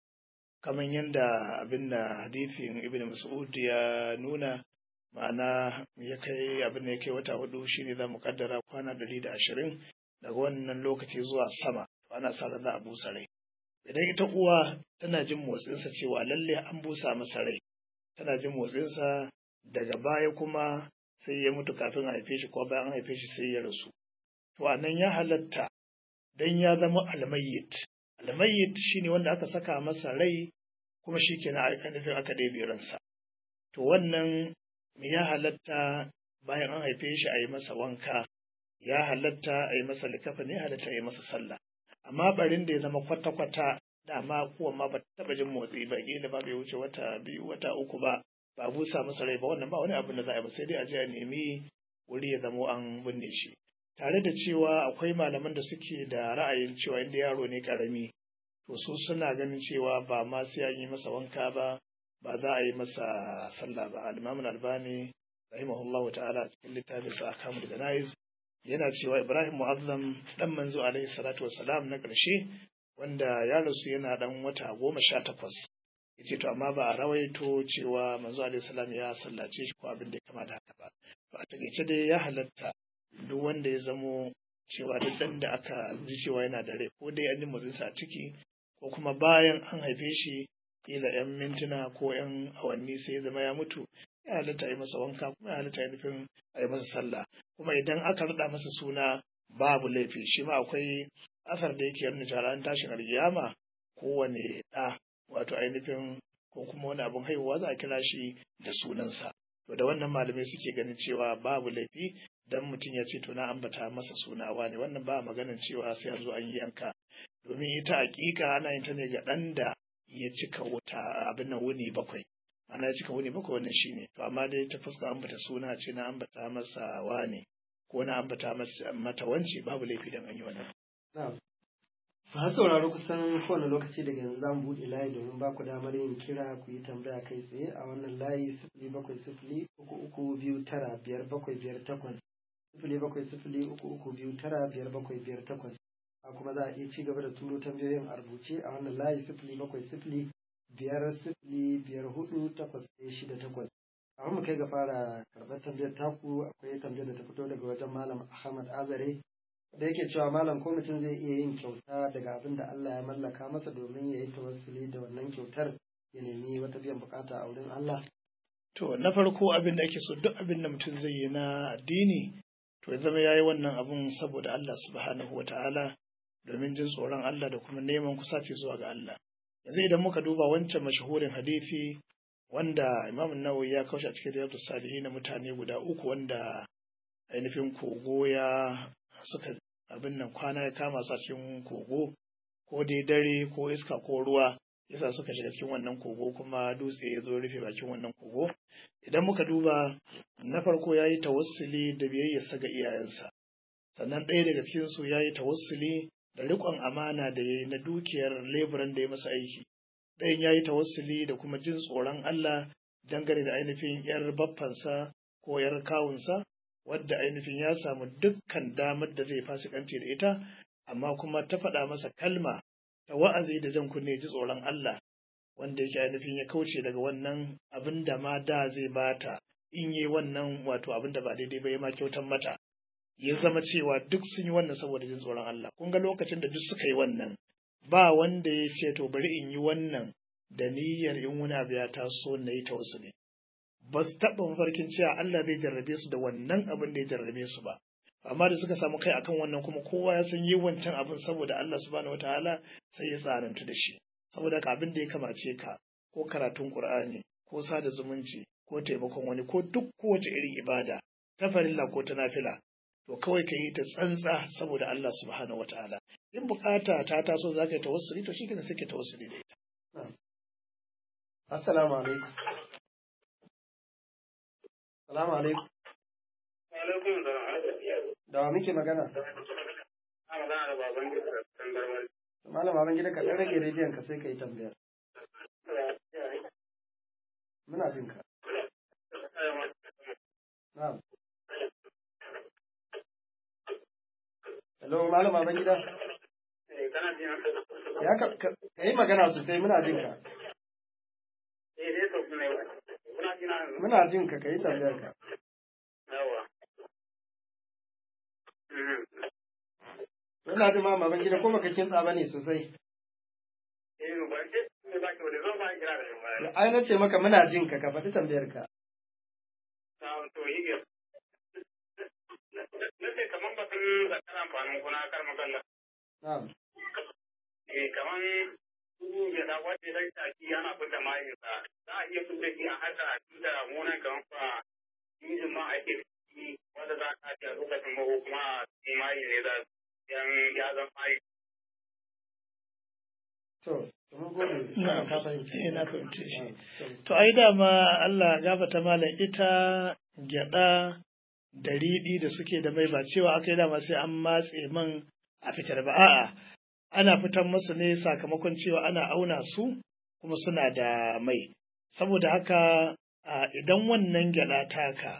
kaman yadda abinda hadithin ibn mas'ud ya nuna ma'ana ya kai abin da ya kai wata hudu shine za mu kaddara kwana ɗari da ashirin daga wannan lokaci zuwa sama ana sa za a busa rai idan ita uwa tana jin motsinsa cewa lalle an busa masa rai tana jin motsinsa daga baya kuma sai ya mutu kafin a haife shi ko bayan an haife shi sai ya rasu to anan ya halatta dan ya zama almayyit almayyit shine wanda aka saka masa rai kuma shi kenan aka nufin aka ɗebe ransa to wannan ya halatta bayan an haife shi a yi masa wanka ya halatta a yi masa likafani ya halatta a yi masa sallah amma barin da ya zama kwata-kwata dama kuwa ma ba taɓa jin motsi ba kila ba bai wuce wata biyu wata uku ba ba busa masa rai ba wannan ba wani abin da za a yi ba sai dai a je a nemi wuri ya zamo an binne shi tare da cewa akwai malaman da suke da ra'ayin cewa inda yaro ne karami to su suna ganin cewa ba ma sai an yi masa wanka ba ba za a yi masa sallah ba al-imam al-albani rahimahullahu ta'ala cikin littafin sa akamul janaiz yana cewa Ibrahim Mu'azzam dan manzo alaihi salatu wassalam na ƙarshe wanda ya rasu yana dan wata goma sha takwas yace to amma ba a rawaito cewa manzo alaihi salam ya sallace shi ko abin da ya kama da haka ba to a takaice dai ya halatta duk wanda ya zamo cewa duk dan da aka ji cewa yana da rai ko dai an ji motsinsa a ciki ko kuma bayan an haife shi kila yan mintuna ko yan awanni sai ya zama ya mutu ya halatta a yi masa wanka kuma ya halatta nufin a yi masa sallah kuma idan aka raɗa masa suna babu laifi shi ma akwai asar da yake nuna cewa an tashin alkiyama kowane ɗa wato ainihin ko kuma wani abin haihuwa za a kira shi da sunansa to da wannan malamai suke ganin cewa babu laifi dan mutum ya ce to na ambata masa sunawa ne wannan ba maganin cewa sai a zo an yi yanka domin ita hakika ana yin ta ne ga ɗan da ya cika wuta abin nan wuni bakwai ana cika wuni bakwai wannan shine to amma dai ta fuska ambata suna ce na ambata masa wane ko na ambata mata wance babu laifi dan an yi wannan Ba sauraro kusan kowane lokaci daga yanzu za mu buɗe layi domin ba ku damar yin kira ku yi tambaya kai tsaye a wannan layi sifili bakwai sifili uku uku biyu tara biyar bakwai biyar takwas sifili bakwai sifili uku uku biyu tara biyar bakwai biyar takwas a kuma za a iya ci gaba da turo tambayoyin a rubuce a wannan layi sifili bakwai sifili biyar sifili biyar hudu takwas ɗaya shida takwas a mu kai ga fara karɓar tambayar taku akwai tambayar da ta fito daga wajen malam ahmad azare da yake cewa malam ko mutum zai iya yin kyauta daga abin da Allah ya mallaka masa domin ya yi tawassuli da wannan kyautar ya nemi wata biyan bukata a wurin Allah to na farko abin da ake so duk abin da mutum zai yi na addini to ya zama yayi wannan abun saboda Allah subhanahu wataala domin jin tsoron Allah da kuma neman kusaci zuwa ga Allah yanzu idan muka duba wancan mashahurin hadisi wanda Imam Nawawi ya kaushe a cikin Riyadus Salihin na mutane guda uku wanda ainihin kogo ya suka abin nan kwana ya kama su a cikin kogo ko dai dare ko iska ko ruwa yasa suka shiga cikin wannan kogo kuma dutse ya zo rufe bakin wannan kogo idan muka duba na farko ya yi tawassuli da biyayyarsa ga iyayensa sannan ɗaya daga cikin su ya yi tawassuli da riƙon amana da ya yi na dukiyar leburan da ya masa aiki ɗayan ya yi tawassuli da kuma jin tsoron Allah dangane da ainihin ‘yar baffansa ko ‘yar kawunsa wadda ainihin ya samu dukkan damar da zai fasikanci da ita amma kuma ta faɗa masa kalma ta wa'azi da jan kunne ji tsoron Allah wanda yake ainihin ya kauce daga wannan abin da ma da zai bata in yi wannan wato abin da ba daidai ba ya ma kyautan mata ya zama cewa duk sun yi wannan saboda jin tsoron Allah kun ga lokacin da duk suka yi wannan ba wanda ya ce to bari in yi wannan da niyyar in wani abu ya taso na yi ta wasu ne ba su taɓa mafarkin cewa Allah zai jarrabe su da wannan abin da ya jarrabe su ba amma da suka samu kai akan wannan kuma kowa ya san yi wancan abin saboda Allah subhanahu wataala sai ya tsananta da shi saboda ka abin da ya kamace ka ko karatun Qur'ani ko sada zumunci ko taimakon wani ko duk kowace irin ibada ta farilla ko ta nafila to kawai ka yi ta tsantsa saboda Allah subhanahu wataala in bukata ta taso za ka yi tawassuli to shi sai ka tawassuli da ita assalamu alaikum assalamu alaikum alaikum salam da wa muke magana a magana da baban gida da kan garmar malam baban gida ka dan rage rediyon ka sai ka yi tambayar muna jin ka na'am hello malam baban gida kana jin ya ka ka yi magana sosai muna jin ka eh dai to ne kuna jin nan muna jin ka ka yi tambayar ka yawa Ina jin ma baban gida ko baka kintsa bane sosai eh ba ke ne ba ke wani zo ba kira da shi ba ai na ce maka muna jin ka ka faɗi tambayar ka ta to yi ga na ce kaman batun zakar amfanin kuna kar magana na'am eh kaman su ya da wace da taki ana fita mai sa za a iya fita shi a hada da munan kaman fa injin ma ake ciki wanda za a ci a lokacin maho kuma mai ne da yan ya zama mai to mun gode Na'am. ka fahimci Eh, na fahimce shi. Na'am. To ai dama Allah gafata malam ita gyada da riɗi da suke da mai ba cewa aka yi dama sai an matse man a fitar ba a'a ana fitar musu ne sakamakon cewa ana auna su kuma suna da mai saboda haka a idan wannan gyada taka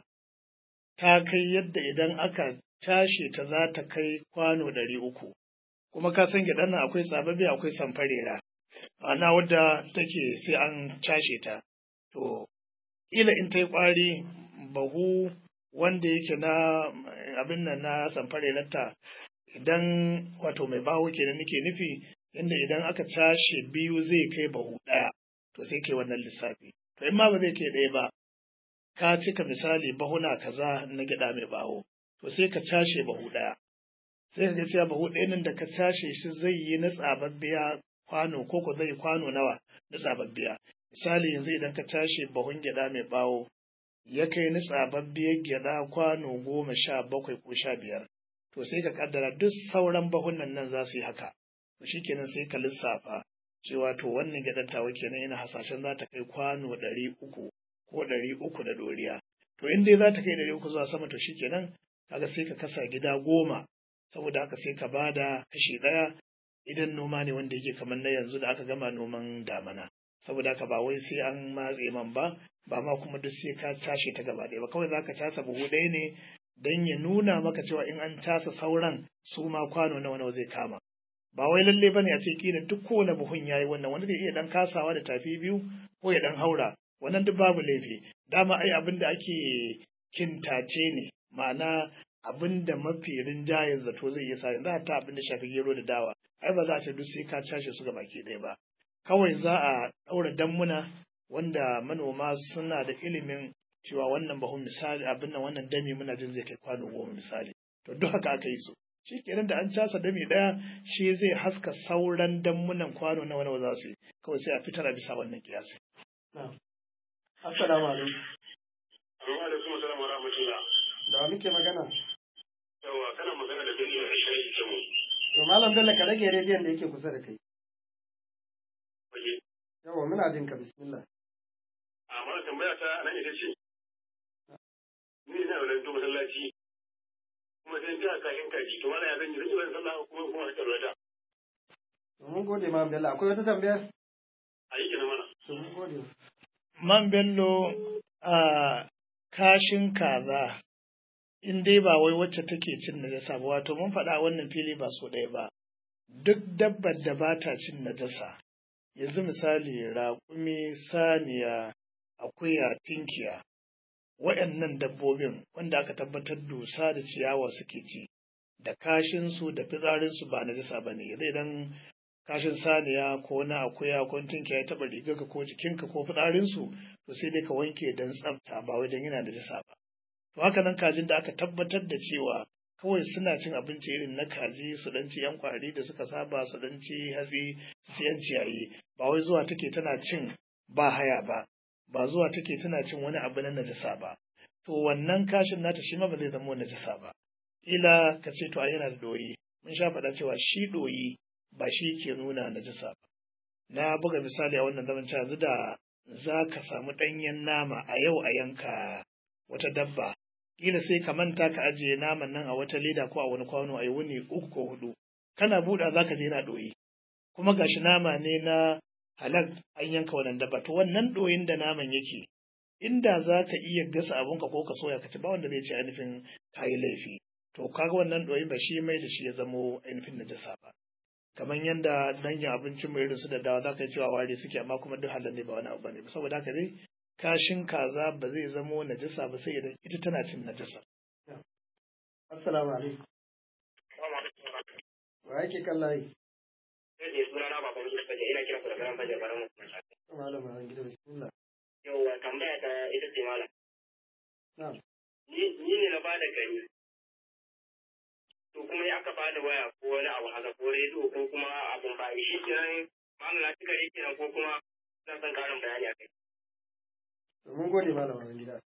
ta kai yadda idan aka tashi ta za ta kai kwano ɗari uku kuma ka san gyaɗan nan akwai tsababbe akwai samfarera ana wadda take sai an cashe ta to ila in ta yi ƙwari bahu wanda yake na abin nan na samfarerarta idan wato mai bawo kenan nake nufi inda idan aka cashe biyu zai kai bahu ɗaya to sai kai wannan lissafi to in ma ba zai kai ɗaya ba ka cika misali bahuna kaza na gyaɗa mai bawo to sai ka cashe bahu ɗaya sai ka ga cewa bahu ɗaya nan da ka cashe shi zai yi na tsababbiya kwano ko ko zai kwano nawa na tsababbiya misali yanzu idan ka tashi bahun gyada mai bawo ya kai na tsababbiyar gyada kwano goma sha bakwai ko sha biyar to sai ka kaddara duk sauran bahunan nan za su yi haka to shikenan sai ka lissafa cewa to wannan gyadar tawa kenan ina hasashen za ta kai kwano ɗari uku ko ɗari uku da doriya to in dai za ta kai ɗari uku zuwa sama to shikenan kaga sai ka kasa gida goma saboda haka sai ka bada kashi ɗaya idan noma ne wanda yake kamar na yanzu da aka gama noman damana saboda haka ba wai sai an matse man ba ba ma kuma duk sai ka cashe ta gaba ɗaya ba kawai zaka casa buhu ɗaya ne don ya nuna maka cewa in an casa sauran su ma kwano nawa nawa zai kama ba wai lalle bane a ce kila duk kowane buhun yayi wannan wanda zai iya dan kasawa da tafi biyu ko ya dan haura wannan duk babu laifi dama ai abin da ake kintace ne ma'ana abin da mafi rinjayen zato zai iya sa yanzu ta abin da shafi gero da dawa ai ba za a ce duk sai ka cashe su gaba ke ɗaya ba kawai za a ɗaura dammuna wanda manoma suna da ilimin cewa wannan bahun misali abin nan wannan dami muna jin zai kai kwano goma misali to duk haka aka yi su shi kenan da an casa dami ɗaya shi zai haska sauran dammunan kwano na wani za su yi kawai sai a fitar a bisa wannan kiyasi. Assalamu alaikum. Amma alaikum assalam wa rahmatullah. Da wa muke magana? Yawa kana magana da Bello da Shayi Kemo. To Malam Bello ka rage rediyon da yake kusa da kai. Waje. Yawa muna jin ka bismillah. Amma tambaya ta nan ita ce. Ni ina wannan to masallaci. Kuma sai ta kashin kaji to mana ya zan yi zan yi wani sallah kuma kuma ta rada. To mun gode Malam Bello akwai wata tambayar? A yi kenan mana. To mun gode. Man Bello a kashin kaza in dai ba wai wacce take cin najasa ba wato mun faɗa wannan fili ba so ɗaya ba duk dabbar da ba ta cin najasa yanzu misali raƙumi saniya akuya tinkiya waɗannan dabbobin wanda aka tabbatar dusa da ciyawa suke ci da kashinsu da fitsarinsu ba najasa ba ne zai dan kashin saniya ko na akuya ko tinkiya ya taɓa rigarka ko jikinka ko fitsarinsu to sai dai ka wanke don tsafta ba wai don yana najasa ba to haka nan kajin da aka tabbatar da cewa kawai suna cin abinci irin na kaji su dan ci yan kwari da suka saba su dan ci hatsi su yan ciyayi ba wai zuwa take tana cin ba haya ba ba zuwa take tana cin wani abu na najasa ba to wannan kashin nata shi ma ba zai zama najasa ba ila ka ce to ai yana da doyi mun sha faɗa cewa shi doyi ba shi ke nuna najasa ba na buga misali a wannan zaman cewa yanzu da za ka samu ɗanyen nama a yau a yanka wata dabba kila sai ka manta ka ajiye naman nan a wata leda ko a wani kwano a yi wuni uku ko hudu kana buɗa za ka je na ɗoyi kuma gashi nama ne na halal an yanka wannan dabba to wannan ɗoyin da naman yake inda za ka iya gasa abinka ko ka soya ka ci ba wanda zai ce ainihin ka yi laifi to kaga wannan ɗoyi ba shi mai da shi ya zamo ainihin najasa ba kamar yadda dangin abincin mai irin su da dawa za ka yi cewa ware suke amma kuma duk halal ne ba wani abu ba ne saboda haka dai kashin kaza ba zai zamo najasa ba sai idan ita tana cin najasa. Assalamu alaikum. Wa yake kan layi? Sai suna na baban Yusuf Fajar ina kiran ku da garan Fajar baran mu. Malam Malam Gida bismillah. Yauwa tambaya ta ita ce malam. Na'am. Ni ni ne na bada gari. To kuma ya aka bada waya ko wani abu haka ko rediyo ko kuma abun ba shi kenan malam na cika rediyo kenan ko kuma ina son karin bayani a kai. Mun gode malam Malam Gida.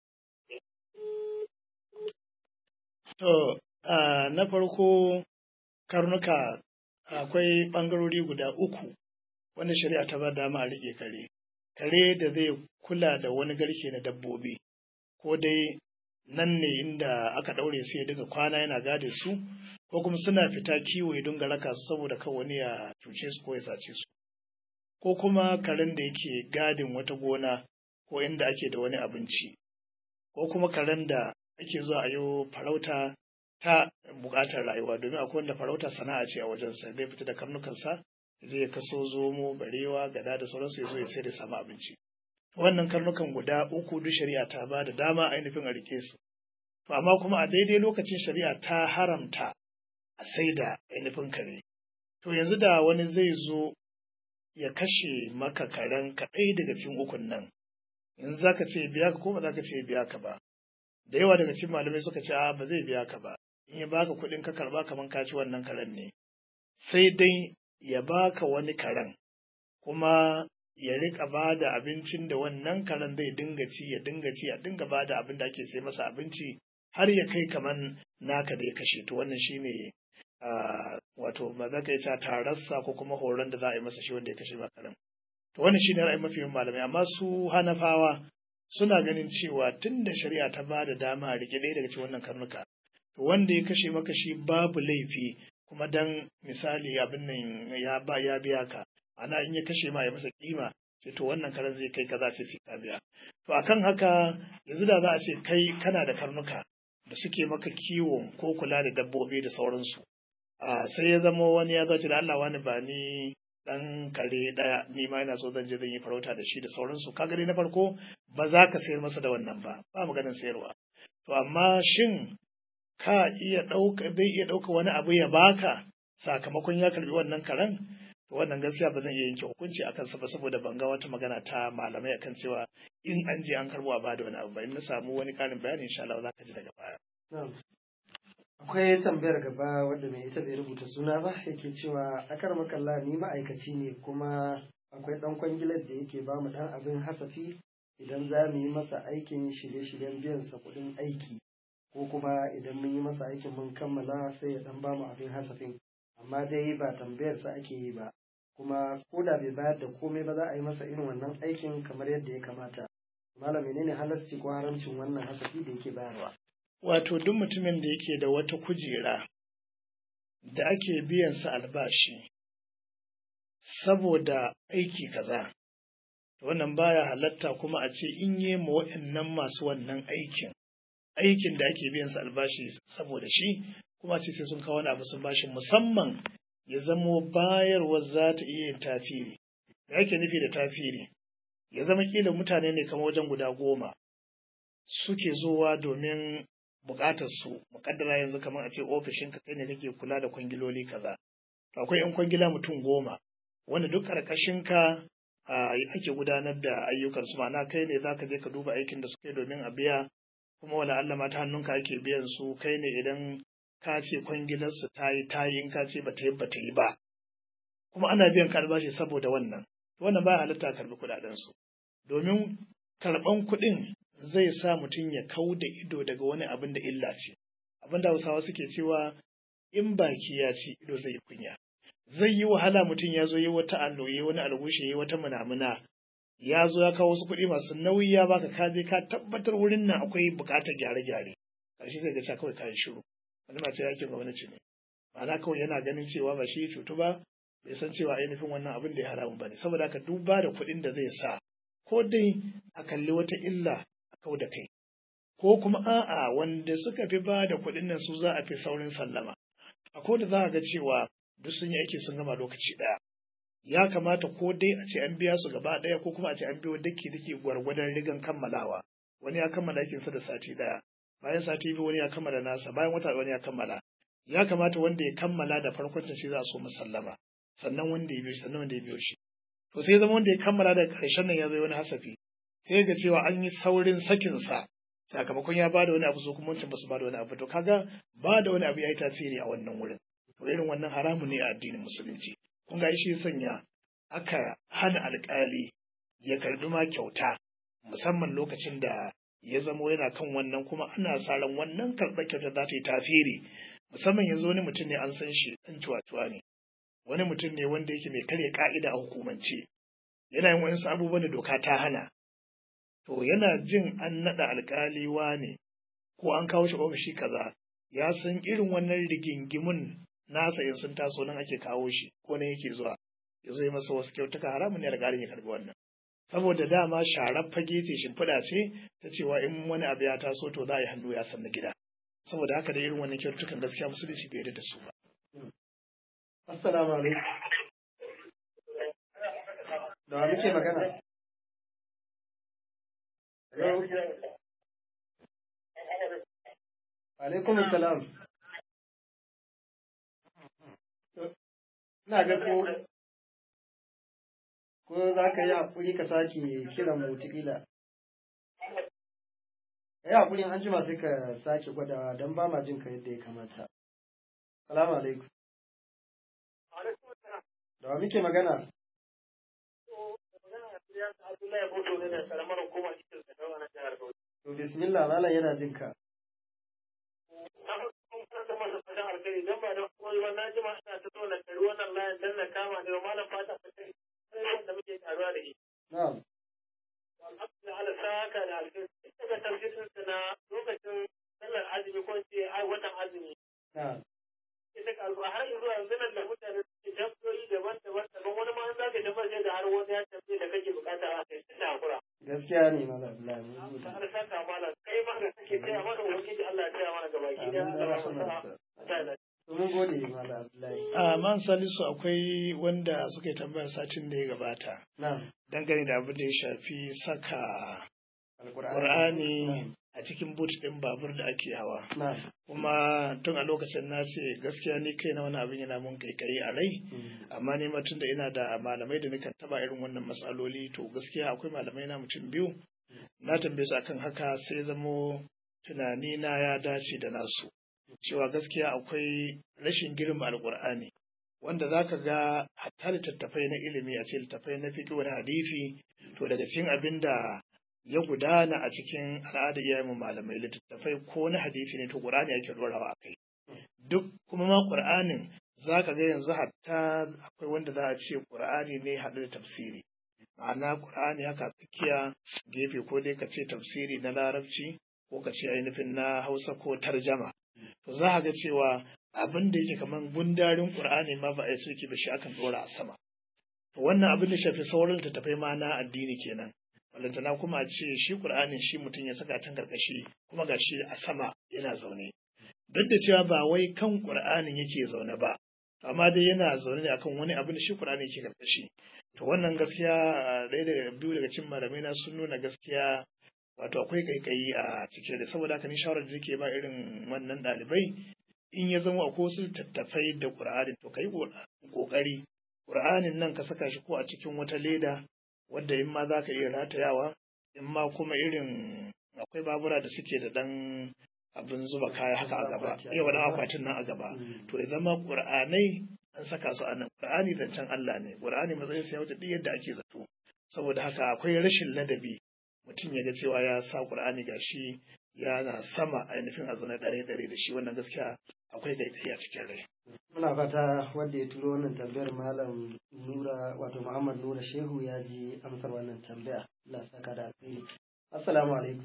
To, na farko karnuka akwai ɓangarori guda uku wanda shari'a ta ba dama a riƙe kare. Kare da zai kula da wani garke na dabbobi, ko dai nan ne inda aka ɗaure su ya daga kwana yana gade su, ko kuma suna fita kiwo ya dinga raka su saboda kan wani ya cuce su ko ya sace su. Ko kuma karen da yake gadin wata gona ko inda ake da wani abinci, ko kuma karen da ake zuwa a yi farauta ta buƙatar rayuwa domin akwai wanda farauta sana'a ce a wajensa zai fita da karnukansa zai kaso zomo barewa gada da sauransu ya zo ya sai da samu abinci wannan karnukan guda uku duk shari'a ta ba da dama ainihin a rike su to amma kuma a daidai lokacin shari'a ta haramta a sai da ainihin kare to yanzu da wani zai zo ya kashe maka karen kaɗai daga cikin ukun nan yanzu zaka ce biya ka ko ba zaka ce biya ka ba da yawa daga cikin malamai suka ce a ba zai biya ka ba in ya baka kuɗin ka karba kaman ka ci wannan karen ne sai dai ya baka wani karen kuma ya rika ba da abincin da wannan karen zai dinga ci ya dinga ci ya dinga ba da abin da ake sai masa abinci har ya kai kaman naka da ya kashe to wannan shine wato ba za ka yi ta tararsa ko kuma horon da za a yi masa shi wanda ya kashe ba karen to wannan shine ra'ayin mafi malamai amma su hanafawa suna ganin cewa tun da shari'a ta ba da dama a rike ɗaya daga cikin wannan karnuka to wanda ya kashe maka shi babu laifi kuma dan misali abin nan ya ba ya biya ka ana in ya kashe ma ya masa kima sai to wannan karen zai kai kaza ce sai ka biya to akan haka yanzu da za a ce kai kana da karnuka da suke maka kiwo ko kula da dabbobi da sauransu a sai ya zama wani ya zace da Allah wani ba ni dan kare daya ni ma ina so zan je zan yi farauta da shi da sauransu ka gani na farko ba za ka sayar masa da wannan ba ba maganin sayarwa to amma shin ka iya ɗauka zai iya ɗauka wani abu ya baka sakamakon ya karbi wannan karen to wannan gaskiya ba zan iya yanke hukunci akan sa ba saboda ban ga wata magana ta malamai akan cewa in an je an karbo a bada wani abu ba in na samu wani karin bayani insha Allah za ka ji daga baya akwai tambayar gaba wadda mai ita bai rubuta suna ba yake cewa akar makalla ni ma'aikaci ne kuma akwai dan kwangilar da yake ba mu dan abin hasafi idan za mu yi masa aikin shirye-shiryen biyan sa kuɗin aiki ko kuma idan mun yi masa aikin mun kammala sai ya dan ba mu abin hasafin amma dai ba tambayar sa ake yi ba kuma ko da bai bayar da komai ba za a yi masa irin wannan aikin kamar yadda ya kamata malam menene halasci ko haramcin wannan hasafi da yake bayarwa wato duk mutumin da yake da wata kujera da ake biyan sa albashi saboda aiki kaza wannan baya halatta kuma a ce in yi ma waɗannan masu wannan aikin aikin da ake biyan su albashi saboda shi kuma ce sai sun kawo wani abu sun bashi musamman ya zamo bayarwar za ta iya yin tafiri da ake nufi da tafiri ya zama kila mutane ne kamar wajen guda goma suke zuwa domin buƙatar su muƙaddara yanzu kamar a ce ofishin ka kai ne kake kula da kwangiloli kaza akwai yan kwangila mutum goma wanda duk ƙarƙashin ka ake gudanar da ayyukan su ma'ana kai ne zaka je ka duba aikin da suka yi domin a biya kuma wala Allah ma ta hannunka ake biyan su kai ne idan ka ce kwangilar su ta yi ta yi in ka ce ba ta yi ba ta yi ba kuma ana biyan ka albashi saboda wannan wannan ba halitta karbi kuɗaɗen su domin karɓan kuɗin zai sa mutum ya kau da ido daga wani abin da illa ce abin da hausawa suke cewa in baki ya ci ido zai kunya zai yi wahala mutum ya zo yi wata alloye wani algushe yi wata munamuna ya zo ya kawo wasu kuɗi masu nauyi ya baka ka je ka tabbatar wurin nan akwai buƙatar gyare-gyare ƙarshe sai ga cewa kawai kayan shiru wani mace yakin gwamnati ne ma'ana kawai yana ganin cewa ba shi cutu ba bai san cewa ainihin wannan abin da ya haramun ba ne saboda haka duba da kuɗin da zai sa ko dai a kalli wata illa a kau da kai ko kuma a'a wanda suka fi ba da kuɗin nan su za a fi saurin sallama akwai da za a ga cewa duk sun yi aiki sun gama lokaci ɗaya ya kamata ko dai a ce an biya su gaba ɗaya ko kuma a ce an biyo dake dake gwargwadon rigan kammalawa wani ya kammala aikinsa da sati ɗaya bayan sati biyu wani ya kammala nasa bayan wata wani ya kammala ya kamata wanda ya kammala da farkon shi za a so musallama sannan wanda ya biyo shi sannan wanda ya biyo shi to sai zama wanda ya kammala da ƙarshen nan ya zo wani hasafi sai ga cewa an yi saurin sakinsa sakamakon ya bada wani abu su kuma wancan ba su bada wani abu to kaga bada wani abu ya yi tasiri a wannan wurin to irin wannan haramun ne a addinin musulunci kun ga shi sanya aka hana alƙali ya karbi ma kyauta musamman lokacin da ya zamo yana kan wannan kuma ana sa ran wannan karɓar kyauta za ta yi tasiri musamman yanzu wani mutum ne an san shi ɗan cuwa ne wani mutum ne wanda yake mai karya ka'ida a hukumance yana yin wani abubuwan da doka ta hana to yana jin an naɗa alƙali ne ko an kawo shi ofishi kaza ya san irin wannan rigingimun nasa in sun taso nan ake kawo shi ko nan yake zuwa ya zo yi masa wasu kyautuka haramun ne alƙalin ya karɓi wannan saboda dama sharar fage ce shimfiɗa ce ta cewa in wani abu ya taso to za a yi hannu ya san na gida saboda haka da irin wannan kyautukan gaskiya musulunci bai yarda da su ba Assalamu alaikum. Da wa muke magana? Hello? Alaikum salam. Ina ga ko ko za ka yi haƙuri ka sake kiran mu wataƙila. Ka yi haƙuri an jima sai ka sake gwadawa don ba ma jin ka yadda ya kamata. Salamu alaikum. Da wa muke magana? To bismillah malam yana jin ka. Na'am. Allah sa haka da alkhairi. Ita tafsirin na lokacin sallar azumi ko ce ai watan azumi. Na'am. ita karuwa har zuwa yanzu nan da mutane suke tambayoyi daban-daban daban wani ma za ka tambaye da har wani ya tambaye da kake bukata a kai tunda hakura. Gaskiya ne malam Abdullahi mun gode. Ta har saka mana kai ma da kake taya mana ubangiji Allah ya taya mana gabaki da Allah ya sa Mun gode malam Abdullahi. a man salisu akwai wanda suka yi tambayar satin da ya gabata Na'am. dangane da abin da ya shafi saka Alƙur'ani. Qur'ani a cikin boot ɗin babur da ake hawa Na'am. kuma tun a lokacin na ce gaskiya ni kai na wani abin yana mun kaikayi a rai amma ni ma tunda ina da malamai da nakan taba irin wannan matsaloli to gaskiya akwai malamai na mutum biyu na tambaye su akan haka sai zamo tunani na ya dace da nasu cewa gaskiya akwai rashin girma alkur'ani wanda za ka ga hatta littattafai na ilimi a ce littattafai na fiƙi wani hadisi to daga cikin abin da ya gudana a cikin al'adar iyayen malamai littattafai ko na hadisi ne to qur'ani ake dorawa a kai duk kuma ma qur'anin za ka ga yanzu hatta akwai wanda za a ce qur'ani ne haɗu da tafsiri ma'ana qur'ani haka tsakiya gefe ko dai ka ce tafsiri na larabci ko ka ce ainihin na hausa ko tarjama to za a ga cewa abin da yake kamar gundarin qur'ani ma ba a yi soke ba shi akan dora a sama to wannan abin da shafi sauran littattafai ma na addini kenan balantana kuma a ce shi Qur'anin shi mutum ya saka tan karkashi kuma ga shi a sama yana zaune duk da cewa ba wai kan Qur'anin yake zaune ba amma dai yana zaune ne akan wani abin da shi Qur'ani yake karkashi to wannan gaskiya ɗaya daga biyu daga cikin malamai na sun nuna gaskiya wato akwai kaikayi a cikin da saboda haka ni shawarar da nake ba irin wannan ɗalibai in ya zama akwai wasu tattafai da Qur'ani to kai kokari Qur'anin nan ka saka shi ko a cikin wata leda wadda in ma za ka iya ratayawa in ma kuma irin akwai babura da suke da ɗan abin zuba kaya haka a gaba iya wani akwatin nan a gaba to ya zama ƙur'anai an saka su a nan ƙur'ani zancen Allah ne ƙur'ani matsayin sa ya wuce duk yadda ake zato saboda haka akwai rashin ladabi mutum ya ga cewa ya sa ƙur'ani gashi yana sama ainihin a zaune ɗare ɗare da shi wannan gaskiya akwai gaitai a cikin rai muna fata wanda ya turo wannan tambayar malam nura wato muhammad nura shehu ya ji amsar wannan tambaya Allah saka da alheri assalamu alaikum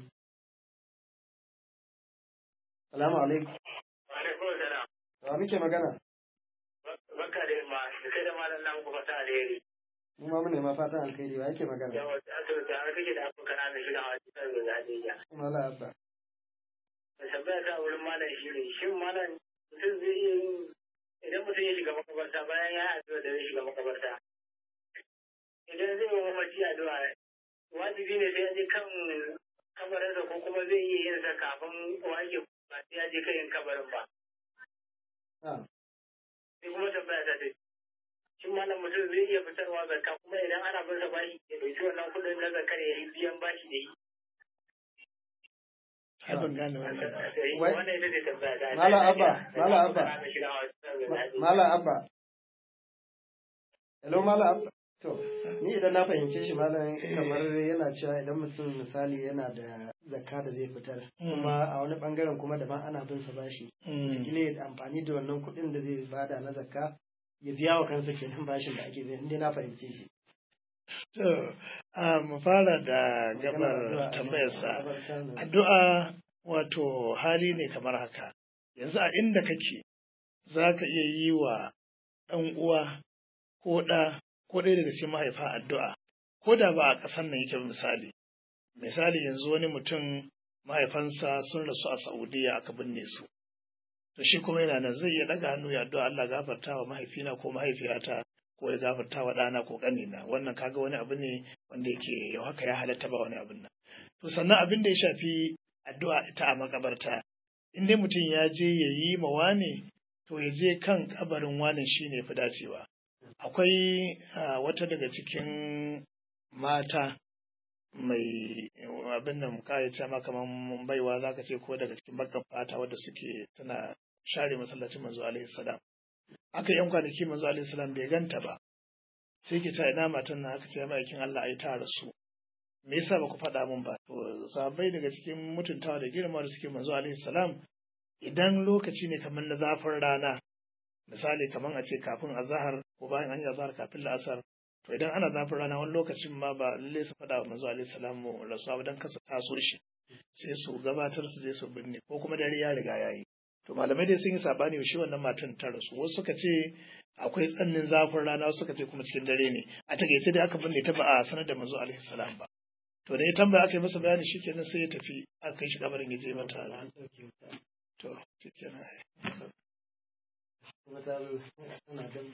assalamu alaikum Alaikum salam. wa muke magana Barka da ma da kai da malam nan ku fata alheri. mu ma mune ma fatan alheri wa yake magana Yawa to da kake da abu kana da shiga a cikin da zadiya. mala abba Da tambaya ta wurin malam shi ne shin malam mutum zai iya yin idan mutum ya shiga makabarta bayan ya addu'a da ya shiga makabarta. Idan zai yi mamaci addu'a wajibi ne sai ya je kan kabarinsa ko kuma zai iya yin sa kafin wake ba sai ya je kan yin kabarin ba. ah sai kuma tambaya ta ce shin malam mutum zai iya fitarwa zakka kuma idan ana bin sa bashi ya dauki wannan kudin na zakkar ya yi biyan bashi da yi ai ban gane wannan ba Wai- wannan ita ce tambaya ta Malam Abba, Malam Abba. Abba mala abba hello mala abba to ni idan na fahimce shi malam kamar yana cewa idan mutum misali yana da zakka da zai fitar kuma a wani bangaren kuma daban ana bin sa bashi Mm. kila ya amfani da wannan kuɗin da zai bada na zakka ya biya wa kansa kenan bashin da ake biya inda na fahimce shi To, a mu fara da gabar tambayarsa. Addu'a wato hali ne kamar haka. Yanzu a inda kake za ka iya yi wa ɗan uwa ko ɗa ko ɗaya daga cikin mahaifa addu'a. Ko da ba a ƙasar nan yake ba misali. Misali yanzu wani mutum mahaifansa sun rasu a Saudiya aka binne su. To shi kuma yana nan zai iya ɗaga hannu ya addu'a Allah gafarta wa mahaifina ko mahaifiyata ko ya gafarta wa ɗana ko ƙanina wannan kaga wani abu ne wanda yake yau haka ya halatta ba wani abin nan to sannan abin da ya shafi addu'a ita a makabarta in dai mutum ya je ya yi ma wane to ya je kan kabarin wane shine fi dacewa akwai ah, wata daga cikin mata mai abin nan kayace ma kaman baiwa zaka ce ko daga cikin bakkan fata wadda suke tana share masallacin manzo alaihi salam aka yan kwanaki manzo alaihi salam bai ganta ba sai ke ta ina matan nan aka ce ma'aikin Allah ai ta rasu me yasa ba ku faɗa min ba to sahabbai daga cikin mutuntawa da girma da suke manzo alaihi salam idan lokaci ne kamar na zafin rana misali kamar a ce kafin azahar ko bayan an yi azahar kafin la'asar to idan ana zafin rana wani lokacin ma ba lalle su faɗa wa manzo alaihi salam rasuwa ba dan kasa taso shi sai su gabatar su je su binne ko kuma dare ya riga yayi to malamai dai sun yi sabani shi wannan matan ta rasu wasu suka ce akwai tsannin zafin rana wasu suka ce kuma cikin dare ne a takaice dai aka binne ta ba a sanar da manzo alaihi salam ba to da ya tambaya aka yi masa bayani shikenan sai ya tafi aka kai shi kabarin ya je mata to shikenan kuma ta zo ana gab